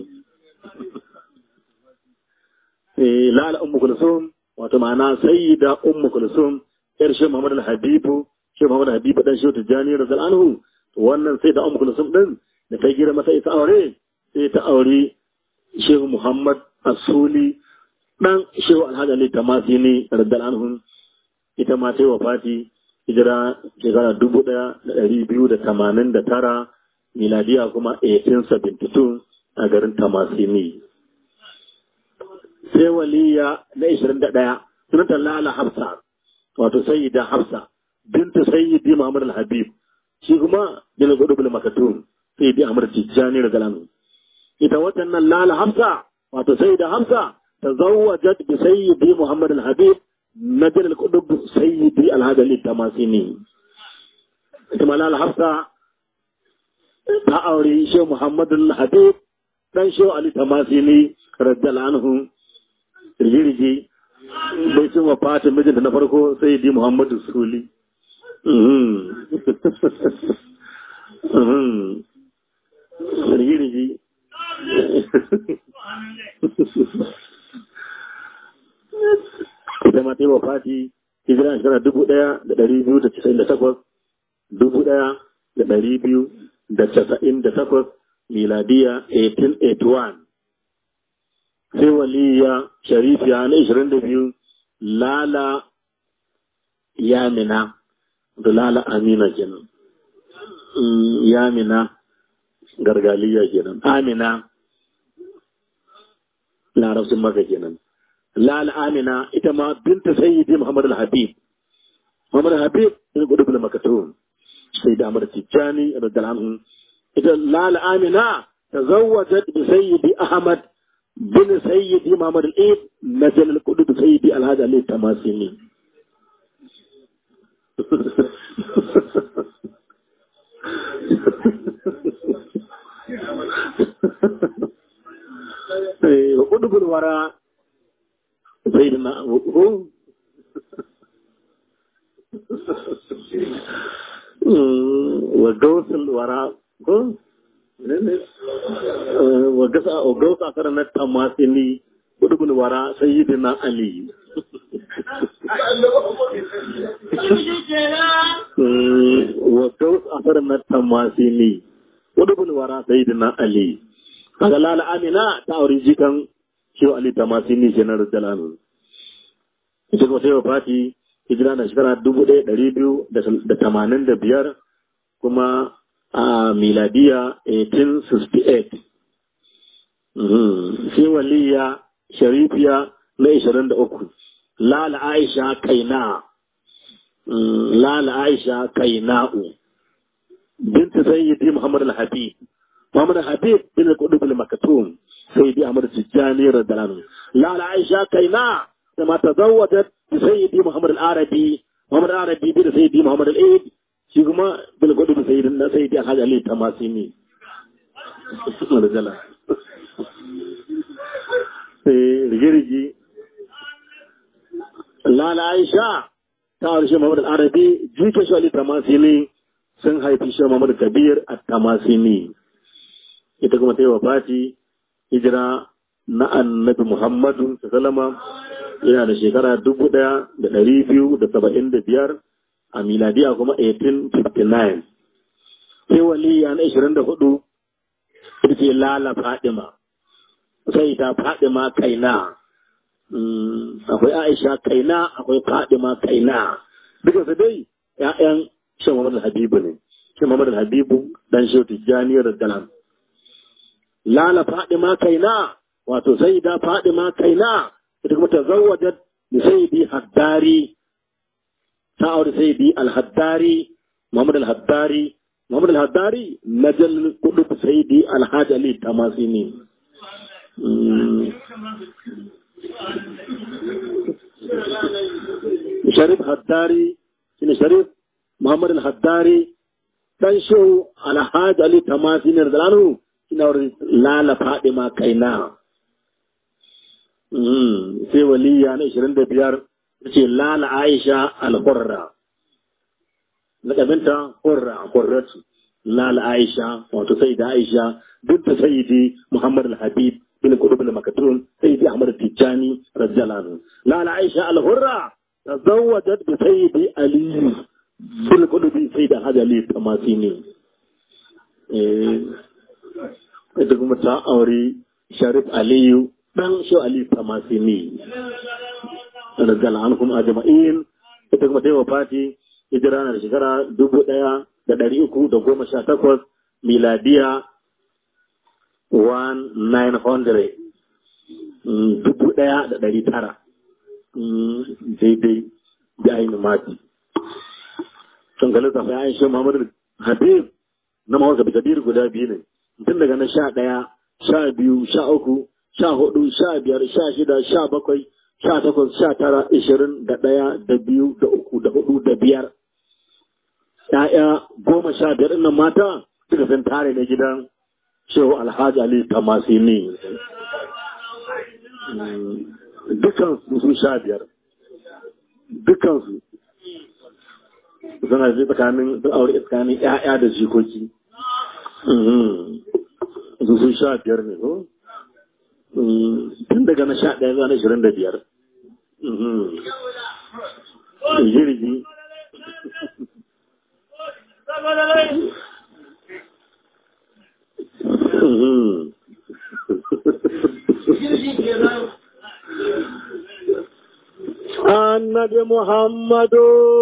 eh lala ummu kulsum wato ma'ana sayyida ummu kulsum yar shi muhammad al-habibu shi muhammad habibu dan shi tijjani da zalanu wannan sai da ummu kulsum din da ta gira masa ita aure sai ta aure shehu muhammad asuli dan shehu alhaji ali tamasini radiyallahu anhu ita ma ta yi wafati hijira shekara dubu ɗaya da ɗari biyu da tamanin da tara miladiya kuma 1872 a garin tamasini sai waliya na 21 sunanta lala hafsa wato sayyida hafsa bintu sayyidi muhammad al-habib shi kuma bin gudu bil makatum sayyidi ahmad tijjani da galanu ita watan nan lala hafsa wato sayyida hafsa tazawwajat bi sayyidi muhammad al-habib نجل القطب سيدي الهدى للتماسيني كما لا حفصة تأوري شو محمد الحبيب dan شو علي تماسيني رضي الله عنه rigirigi bai cin wafatin mijinta na farko sai di muhammadu suli rigirigi ita ma ta yi wafati hijira shekara dubu ɗaya da ɗari biyu da casa'in da takwas dubu ɗaya da ɗari biyu da casa'in da takwas miladiya 1881 sai waliya sharifiya na ishirin da biyu lala yamina da lala amina kenan yamina gargaliya kenan amina larabcin maka kenan lal amina ita ma binta sayyidi muhammad al-habib muhammad al-habib ne gudu bil makatum sai da amar tijani radiyallahu anhu ita lal amina tazawwajat bi sayyidi ahmad bin sayyidi muhammad al-eid najal al-qudud sayyidi al-hadi ali tamasini وقدب الوراء سيدنا هو وجوس الوراء هو وجوس أكرنا التماثيلي قدب الوراء سيدنا علي وجوس أكرنا التماثيلي قدب الوراء سيدنا علي kaga lala amina ta auri jikan shehu ali tamasini kenan radiyallahu ita kuma sai wafati hijira na shekara dubu ɗaya ɗari biyu da tamanin da biyar kuma a miladiya 1868 sai waliya sharifiya na ishirin da uku lala aisha kaina lala aisha kaina'u binta sayyidi muhammad al-habib محمد الحبيب بن القلوب المكتوم سيدي أمر التجاني رضي الله عنه لا لا عائشة كينا كما تزوجت بسيدي محمد العربي محمد العربي بن سيدي محمد العيد شيخما بن القلوب سيدنا سيدي الحاج علي تماسيني رضي الله رجي لا لا عائشة تعرف محمد العربي جيك شو علي تماسيني sun haifi shi Muhammad Kabir a Tamasini ita kuma ta yi wafati hijira na annabi Muhammadu sallama yana da shekara dubu ɗaya da ɗari biyu da saba'in da biyar a miladiya kuma 1859 sai waliya na ishirin da hudu ita ce lala fadima sai ta Fadima kaina akwai Aisha kaina akwai Fadima kaina duka su dai ƴaƴan Shan Muhammad Habibu ne Shan Muhammad Habibu dan Shehu Tijjani radiyallahu Lala Fadima kaina wato sai da Fadima kaina ita kuma ta zawwajat da sayyidi Haddari ta aure sayyidi Al-Haddari Muhammad Al-Haddari Muhammad Al-Haddari najal kudu sayyidi Al-Hajj Ali Tamasini Sharif Haddari shine Sharif Muhammad Al-Haddari dan shehu Al-Hajj Ali Tamasini radiyallahu ina wurin lala Fadima kaina sai waliya na ishirin da biyar ce lala aisha al-hurra lakabinta hurra hurratu lala aisha wato sai da aisha duk da sayyidi muhammad al-habib bin kudub al-makatun sayyidi ahmad tijani radiyallahu lala aisha al-hurra tazawwajat bi sayyidi ali bin kudub sayyidi hajji ali tamasini eh ita kuma ta aure sharif aliyu dan shi Ali Tamasini radiyallahu anhum ajma'in ita kuma ta wafati hijira na da shekara dubu ɗaya da ɗari uku da goma sha takwas miladiya 1900 dubu ɗaya da ɗari tara daidai da ainihin mati sun ga lissafa ya aisha muhammadu habib na mawasa bikadir guda biyu ne tun daga na sha ɗaya sha biyu sha uku sha hudu sha biyar sha shida sha bakwai sha takwas sha tara ishirin da ɗaya da biyu da uku da hudu da biyar ‘ya'ya goma sha biyar ɗin mata suka san tare na gidan shehu alhaji ali tamasini dukkan su sha biyar dukkan su suna zai tsakanin sun aure tsakanin ‘ya'ya da jikoki su sun sha biyar ne ko tun daga na sha ɗaya zuwa na ashirin da biyar jirgi annabi muhammadu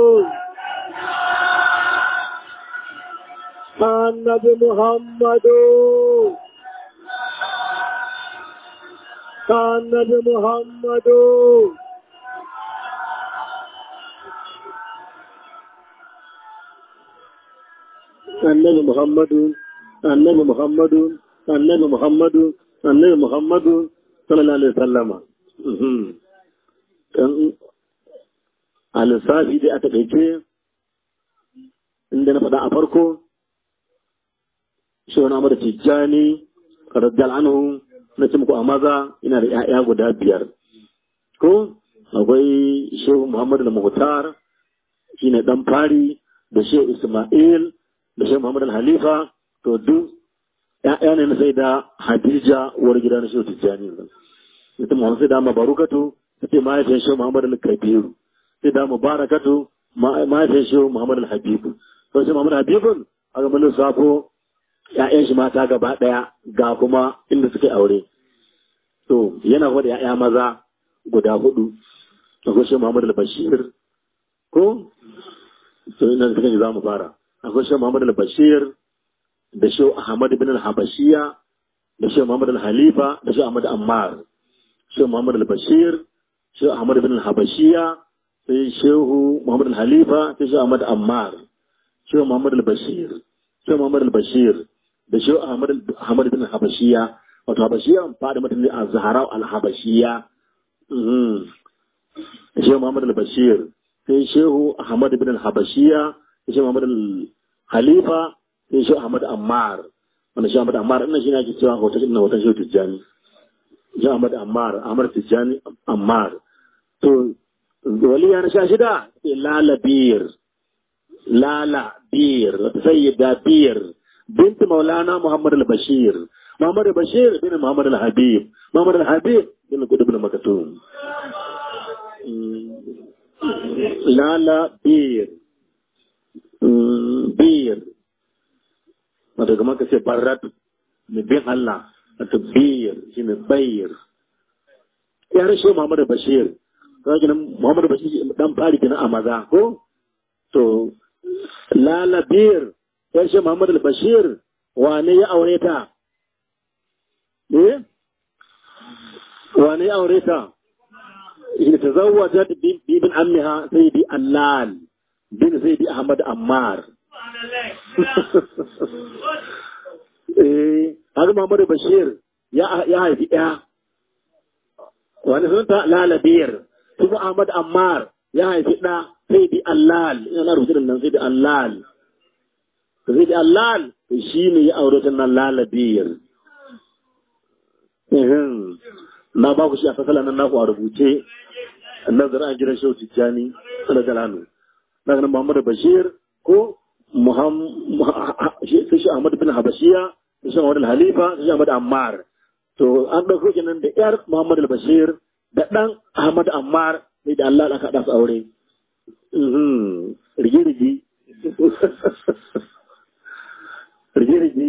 annabi muhammadu annabi muhammadu annabi muhammadu annabi muhammadu annabi muhammadu annabi muhammadu sallallahu alaihi wasallama dan a lissafi dai a taƙaice inda na faɗa a farko shi wani amur tijjani radiyal anhu na ce muku a maza ina da 'ya'ya guda biyar ko akwai shehu muhammadu da muhtar shi ne ɗan fari da shehu isma'il da shehu muhammadu halifa to duk 'ya'ya ne na sai da hadija uwar gida na shehu tijjani ita muhammadu sai da mabarukatu ta ce mahaifiyar shehu muhammadu kabiru sai da mubarakatu mahaifiyar shehu muhammadu habibu to shehu muhammadu habibun a ga mun safo ‘ya'yan shi mata gaba ɗaya ga kuma inda suka aure. To, yana kuma da ‘ya'ya maza guda hudu, akwai shi Muhammad al-Bashir, ko? To, ina suka yi za mu fara. Akwai shi Muhammad al-Bashir, da shi Ahmad bin al-Habashiya, da shi Muhammad al-Halifa, da shi Ahmad Ammar. Shi Muhammad al-Bashir, shi Ahmad bin al-Habashiya, sai Shehu Muhammad al-Halifa, sai shi Ahmad Ammar. Shehu Muhammad al-Bashir, Shehu Muhammad al-Bashir, da shi Ahmad bin Habashiya wato Habashiya fada mutum ne a Zahara al-Habashiya da shi Muhammad al-Bashir sai Shehu Ahmad bin Habashiya da shi Muhammad al-Halifa sai Shehu Ahmad Ammar wanda shi Ahmad Ammar ina shi ne ake cewa hoton ina hoton Shehu Tijjani shi Ahmad Ammar Ahmad Tijjani Ammar to waliya na sha shida sai Lala Bir Lala Bir sayyida Bir بنت مولانا محمد البشير محمد البشير بن محمد الحبيب محمد الحبيب بن قطب بن مكتوم لا لا بير بير wata kuma ka ce barrat mai bin Allah wato biyar shine bayir ya rashe Muhammadu Bashir kaga nan Muhammadu Bashir dan fari kenan a maza ko to lalabir ya rashe Muhammadu Bashir wane ya aure ta eh wane ya aure ta ita tazawwajat bin ammiha sayyidi allal bin sayyidi ahmad ammar eh haka Muhammadu Bashir ya ya haifi ɗaya wani sunanta lalabiyar kuma Ahmad Ammar ya haifi ɗa sai di Allal yana rubuce da nan sai di Allal sai di Allal shi ne ya aure ta nan lalabiyar na ba ku shi a fasala nan naku a rubuce nazar an gidan shehu tijjani da jalanu na ganin Muhammadu Bashir ko sai shi Ahmad bin Habashiya sai shi Ahmad Halifa sai shi Ahmad Ammar to an ɗauko kenan da ƴar Muhammad al-Bashir da ɗan Ahmad Ammar sai da Allah aka haɗa su aure. Rigi-rigi. Rigi-rigi.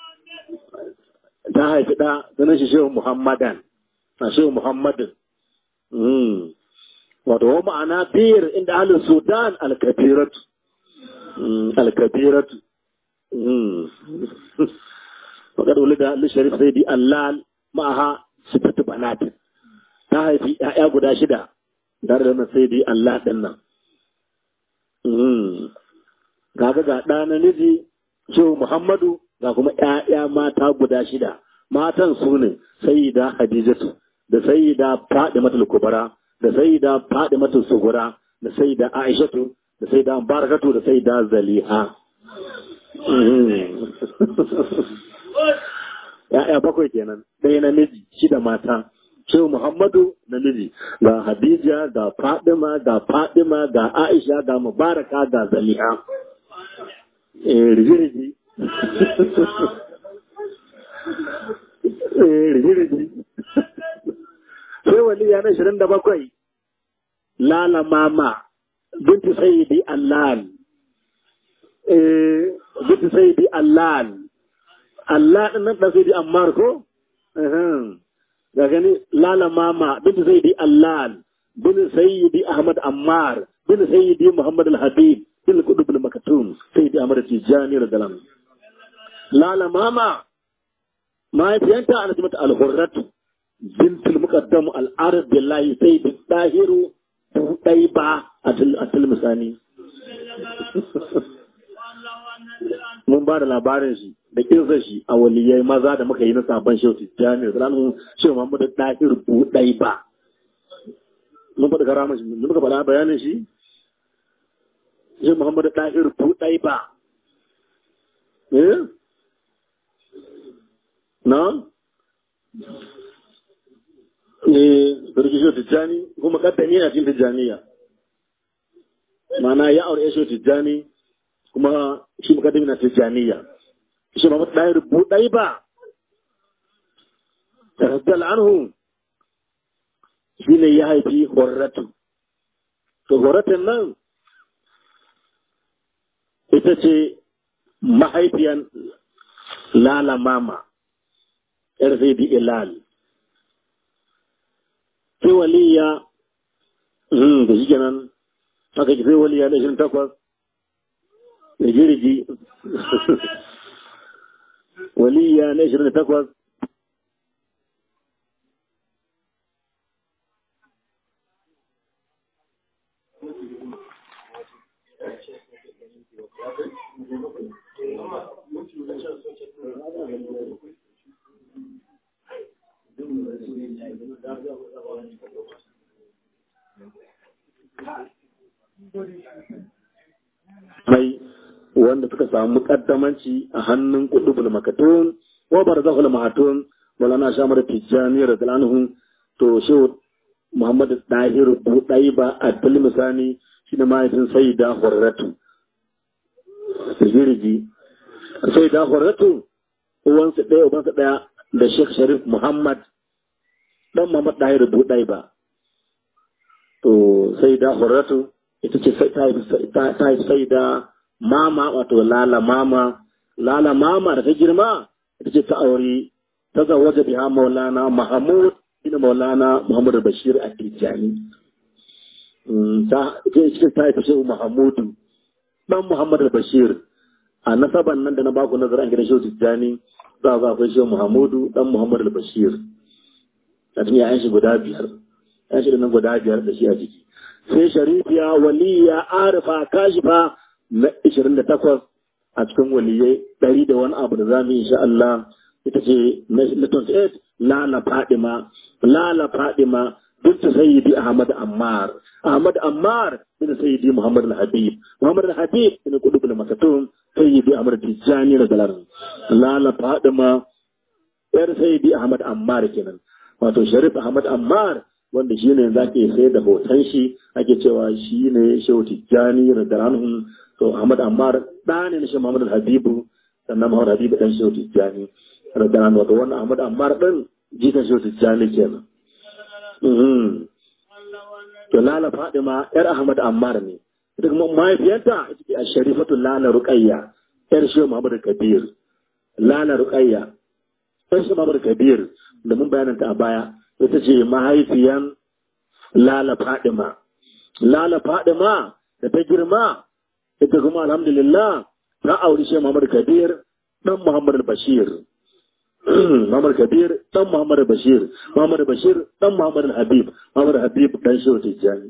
Ta haifi ɗa sunan shi Shehu Muhammadan. A Shehu Muhammadin. Wato wa ma'ana biyar inda ahalin Sudan al-Kabiratu. Al-Kabiratu. Wakar wuli da Sharif sai di Allah ma'aha sifatu banat ta haifi ‘ya'ya guda shida tare da nan sai dai Allah ɗin nan. Kaga ga ɗa na miji Shehu Muhammadu ga kuma ‘ya'ya mata guda shida. Matan su ne Sayyida Hadijatu da Sayyida Fadimatul Kubara da Sayyida Fadimatul Sugura da Sayyida Aishatu da Sayyida Barakatu da Sayyida Zaliha. ‘Ya'ya bakwai kenan, ɗaya namiji, shida mata. Shehu Muhammadu namiji, ga Hadija, ga Fadima, ga Fadima, ga Aisha, ga Mubaraka, ga Zaliha. Eh, rigi-rigi. Eh, rigi-rigi. Sai waliya na shirin da bakwai, Lala Mama, binti Sayyidi Allal. Eh, binti Sayyidi Allal. Allah ɗin nan ɗan Sayyidi Ammar ko? ga gani lala mama bin sayyidi allal bin sayyidi ahmad ammar bin sayyidi muhammad al-habib bin kudub al-makatum sayyidi ahmad tijani radhiyallahu lala mama mahaifiyanta ana mata al-hurrat bint al-muqaddam al-arab billahi sayyidi tahiru daiba atul misani mun ba da labarin shi da kirsa shi a waliyai maza da muka yi na sabon shehu tijjani da ranar shehu muhammadu ɗahir buɗai ba mun faɗi karama shi mun muka faɗa bayanin shi shehu muhammadu ɗahir buɗai ba eh na eh sarki shehu tijjani kuma kaddami na cikin tijjaniya ma'ana ya aure shehu tijjani kuma shi mukaddami na tijjaniya shi ma ɗaya rubu ɗai ba taraddal anhu shi ne ya haifi horratu to horratun nan ita ce mahaifiyan lala mama yar sai di ilal sai waliya da shi kenan aka ki sai waliya na shirin takwas da jirgi waliya na ishirin da takwas mai wanda suka samu kaddamanci a hannun kudubul makatun wa barzahul mahatun walana shamar tijjani radhiyallahu to shehu muhammad dahir budai ba a misani shi ne mahaifin sayyida hurratu jirgi sayyida hurratu uwansa ɗaya ubansa ɗaya da sheikh sharif muhammad dan muhammad dahir budai ba to sayyida hurratu ita ce ta haifi sayyida mama wato lala mama lala mama da ta girma ita ce ta aure تزوج بها مولانا محمود بن مولانا محمد البشير التجاني ta cikin ta haifi shehu Muhammadu dan Muhammad al-Bashir a nasaban nan da na baku nazarin gidan shehu Tijjani za a akwai shehu Muhammadu dan Muhammad al-Bashir a cikin yayan shi guda biyar yayan shi nan guda biyar da shi a ciki sai sharifiya waliya arifa kashifa na 28 a cikin waliyai ɗari da wani abu da za mu yi insha Allah ita ce na 28 lala fadima lala fadima بنت سيدي أحمد عمار أحمد عمار بن سيدي محمد الحبيب محمد الحبيب بن قلوب المكتوم سيدي أحمد التجاني رضي الله لا لا فاطمة yar sayyidi Ahmad Ammar kenan wato Sharif Ahmad Ammar wanda shine yanzu ake sai da hoton shi ake cewa shi ne Shehu Tijjani radhiyallahu to Ahmad Ammar da ne na Shehu Muhammad Habibu sannan Muhammad Habibu dan Shehu Tijjani radhiyallahu wato wannan Ahmad Ammar din jikan Shehu Tijjani kenan To Lala Fadima ‘yar Ahmad Ammar ne, ita kuma mahaifiyarta ita ce a Sharifatu Lala Ruqayya, ‘yar Shehu Muhammad Kabir. Lala Ruqayya, ‘yar Shehu Muhammad Kabir da mun bayananta a baya, ita ce mahaifiyan Lala Fadima. Lala Fadima da ta girma, ita kuma alhamdulillah ta auri Shehu Muhammad Kabir ɗan Muhammad Bashir. Muhammad Kabir dan Muhammad Bashir, Muhammad Bashir dan Muhammad Habib, Muhammad Habib dan Shehu Tijjani.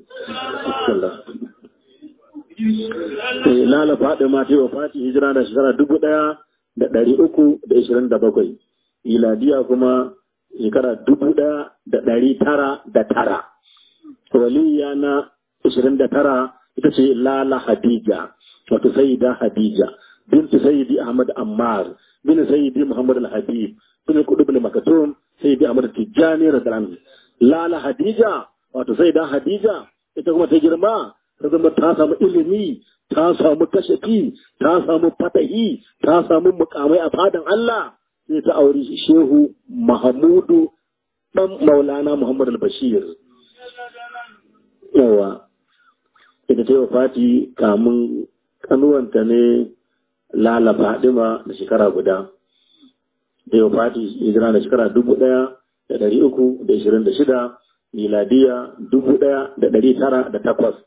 Eh Lala Fadima ta wa Fati hijira da shekara dubu ɗaya da ɗari uku da ishirin da bakwai. Iladiya kuma shekara dubu ɗaya da ɗari tara da tara. Waliya na ishirin da tara ita ce Lala Hadija, wato Sayyida Hadija, bintu Sayyidi Ahmad Ammar, bin Sayyidi Muhammad Al-Habib, bin Kudu bin Makatum, Sayyidi Ahmad Tijjani radhiyallahu Lala Hadija, wato Sayyida Hadija, ita kuma ta girma, ta zama ta samu ilimi, ta samu kashafi, ta samu fatahi, ta samu mukamai a fadan Allah, sai ta auri Shehu Mahamudu dan Maulana Muhammad Al-Bashir. Yawa, ita ta yi wa Fati kamun kanuwanta ne Lala Fadima da shekara guda. Da yau Fati hijira da shekara dubu ɗaya da ɗari uku da ishirin da shida, miladiya dubu ɗaya da ɗari tara da takwas.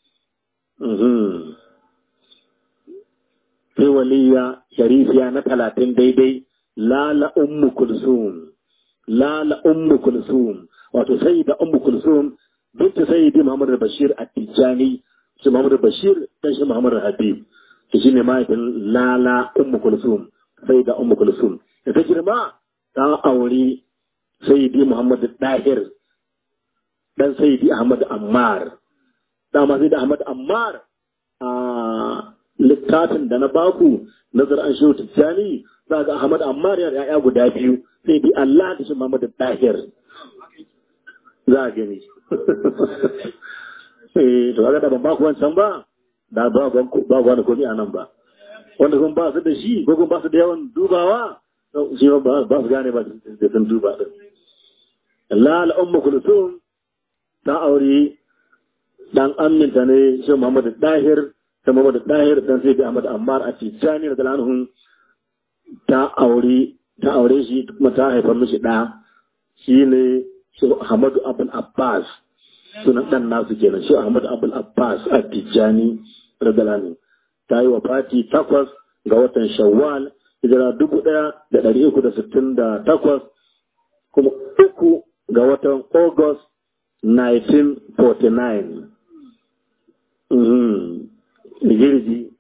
Sai waliya sharifiya na talatin daidai Lala Ummu Kulsum. Lala Ummu Kulsum. Wato sai da Ummu Kulsum binta Sayyidi Muhammad Bashir At-Tijani, shi Muhammad Bashir dan shi Muhammad Habib. to shi ne mahaifin lala ummu kulsum sai da ummu kulsum da ta girma ta auri sayyidi muhammad dahir dan sayyidi ahmad ammar dama sai da ahmad ammar a littafin da na baku nazar an shehu tijjani za ga ahmad ammar yana ya'ya guda biyu sai bi allah da shi muhammad dahir za a gani eh to ga da ban baku wancan ba da ba ba wani komi a nan ba wanda kuma ba su da shi ko kuma ba su da yawan dubawa shi ba ba su gane ba da sun duba din Allah al'umma kulsum ta aure dan aminta ne shi Muhammad Dahir ta Muhammad Dahir dan sai da Ahmad Ammar a Tijani da Anhum ta aure ta aure shi kuma ta haifar mishi da shine shi Ahmad Abdul Abbas sunan dan nasu kenan shi Ahmad Abdul Abbas a Tijani radalani ta yi wa fati takwas ga watan shawwal hijira dubu ɗaya da ɗari uku da sittin da takwas kuma uku ga watan august 1949 girgi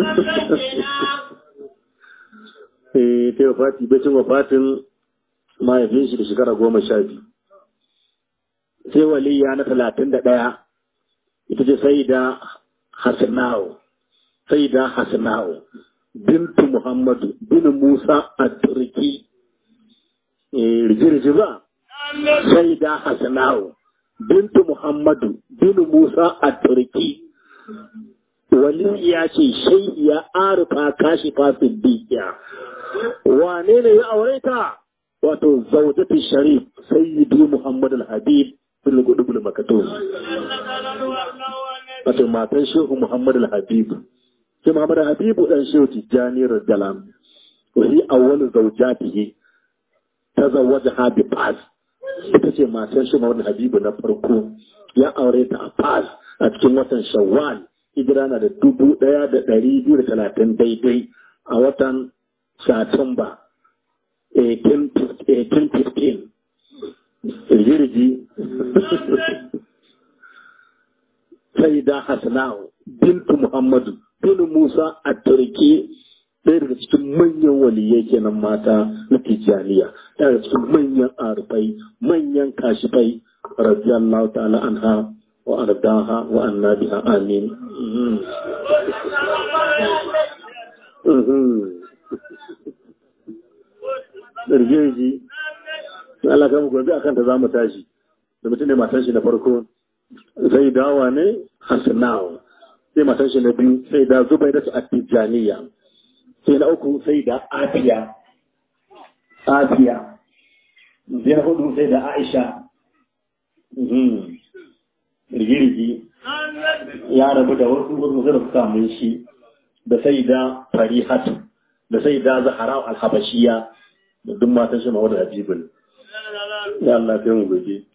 eh ta yi fati bacin wafatin mahaifin shi da shekara goma sha biyu sai waliya na talatin da ɗaya ita ce sai da Hasanawo, sai da Hasanawo, bintu Muhammadu, bin Musa a Turki, rigirgi ba, sai da Hasanawo, bintu Muhammadu, bin Musa a Turki, wali ya ce shai ya arifa kashi fasin dikiya. Wane ne ya aure ta? Wato, zaujatu sharif, sayyidi Muhammadu al-Habib, bin gudu bin makato. wato matan shehu Muhammad al-Habibu shi Muhammad al-Habibu dan shehu Tijjani radiyallahu wa hi awwalu zawjatihi ta zawaja ha bi fas ita ce matan shi Muhammad Habibu na farko ya aure ta a fas a cikin watan Shawwal hijira na da dubu ɗaya da ɗari biyu da talatin daidai a watan Satumba 1815 rigirgi sai da Hassanau bintu Muhammadu bin Musa a Turki ɗaya daga cikin manyan waliyai kenan mata na Tijjaniya ɗaya daga cikin manyan arfai manyan kashifai radiyallahu ta'ala anha wa ardaha wa annabiha amin Ɗargeji, Allah kama gobe akan ta za mu tashi, da mutum ne matan shi na farko zai dawa ne Hassanawa, sai matan shi na biyu sai da zubai da su a Tijjaniya, sai na uku sai da Afiya, Afiya, sai na hudu sai da Aisha, rigirigi ya rabu da wasu wasu da suka mun shi da sai da Farihatu, da sai da Zahara al-Habashiya, da duk matan shi ma wadda Habibul. Ya Allah, sai mu gobe.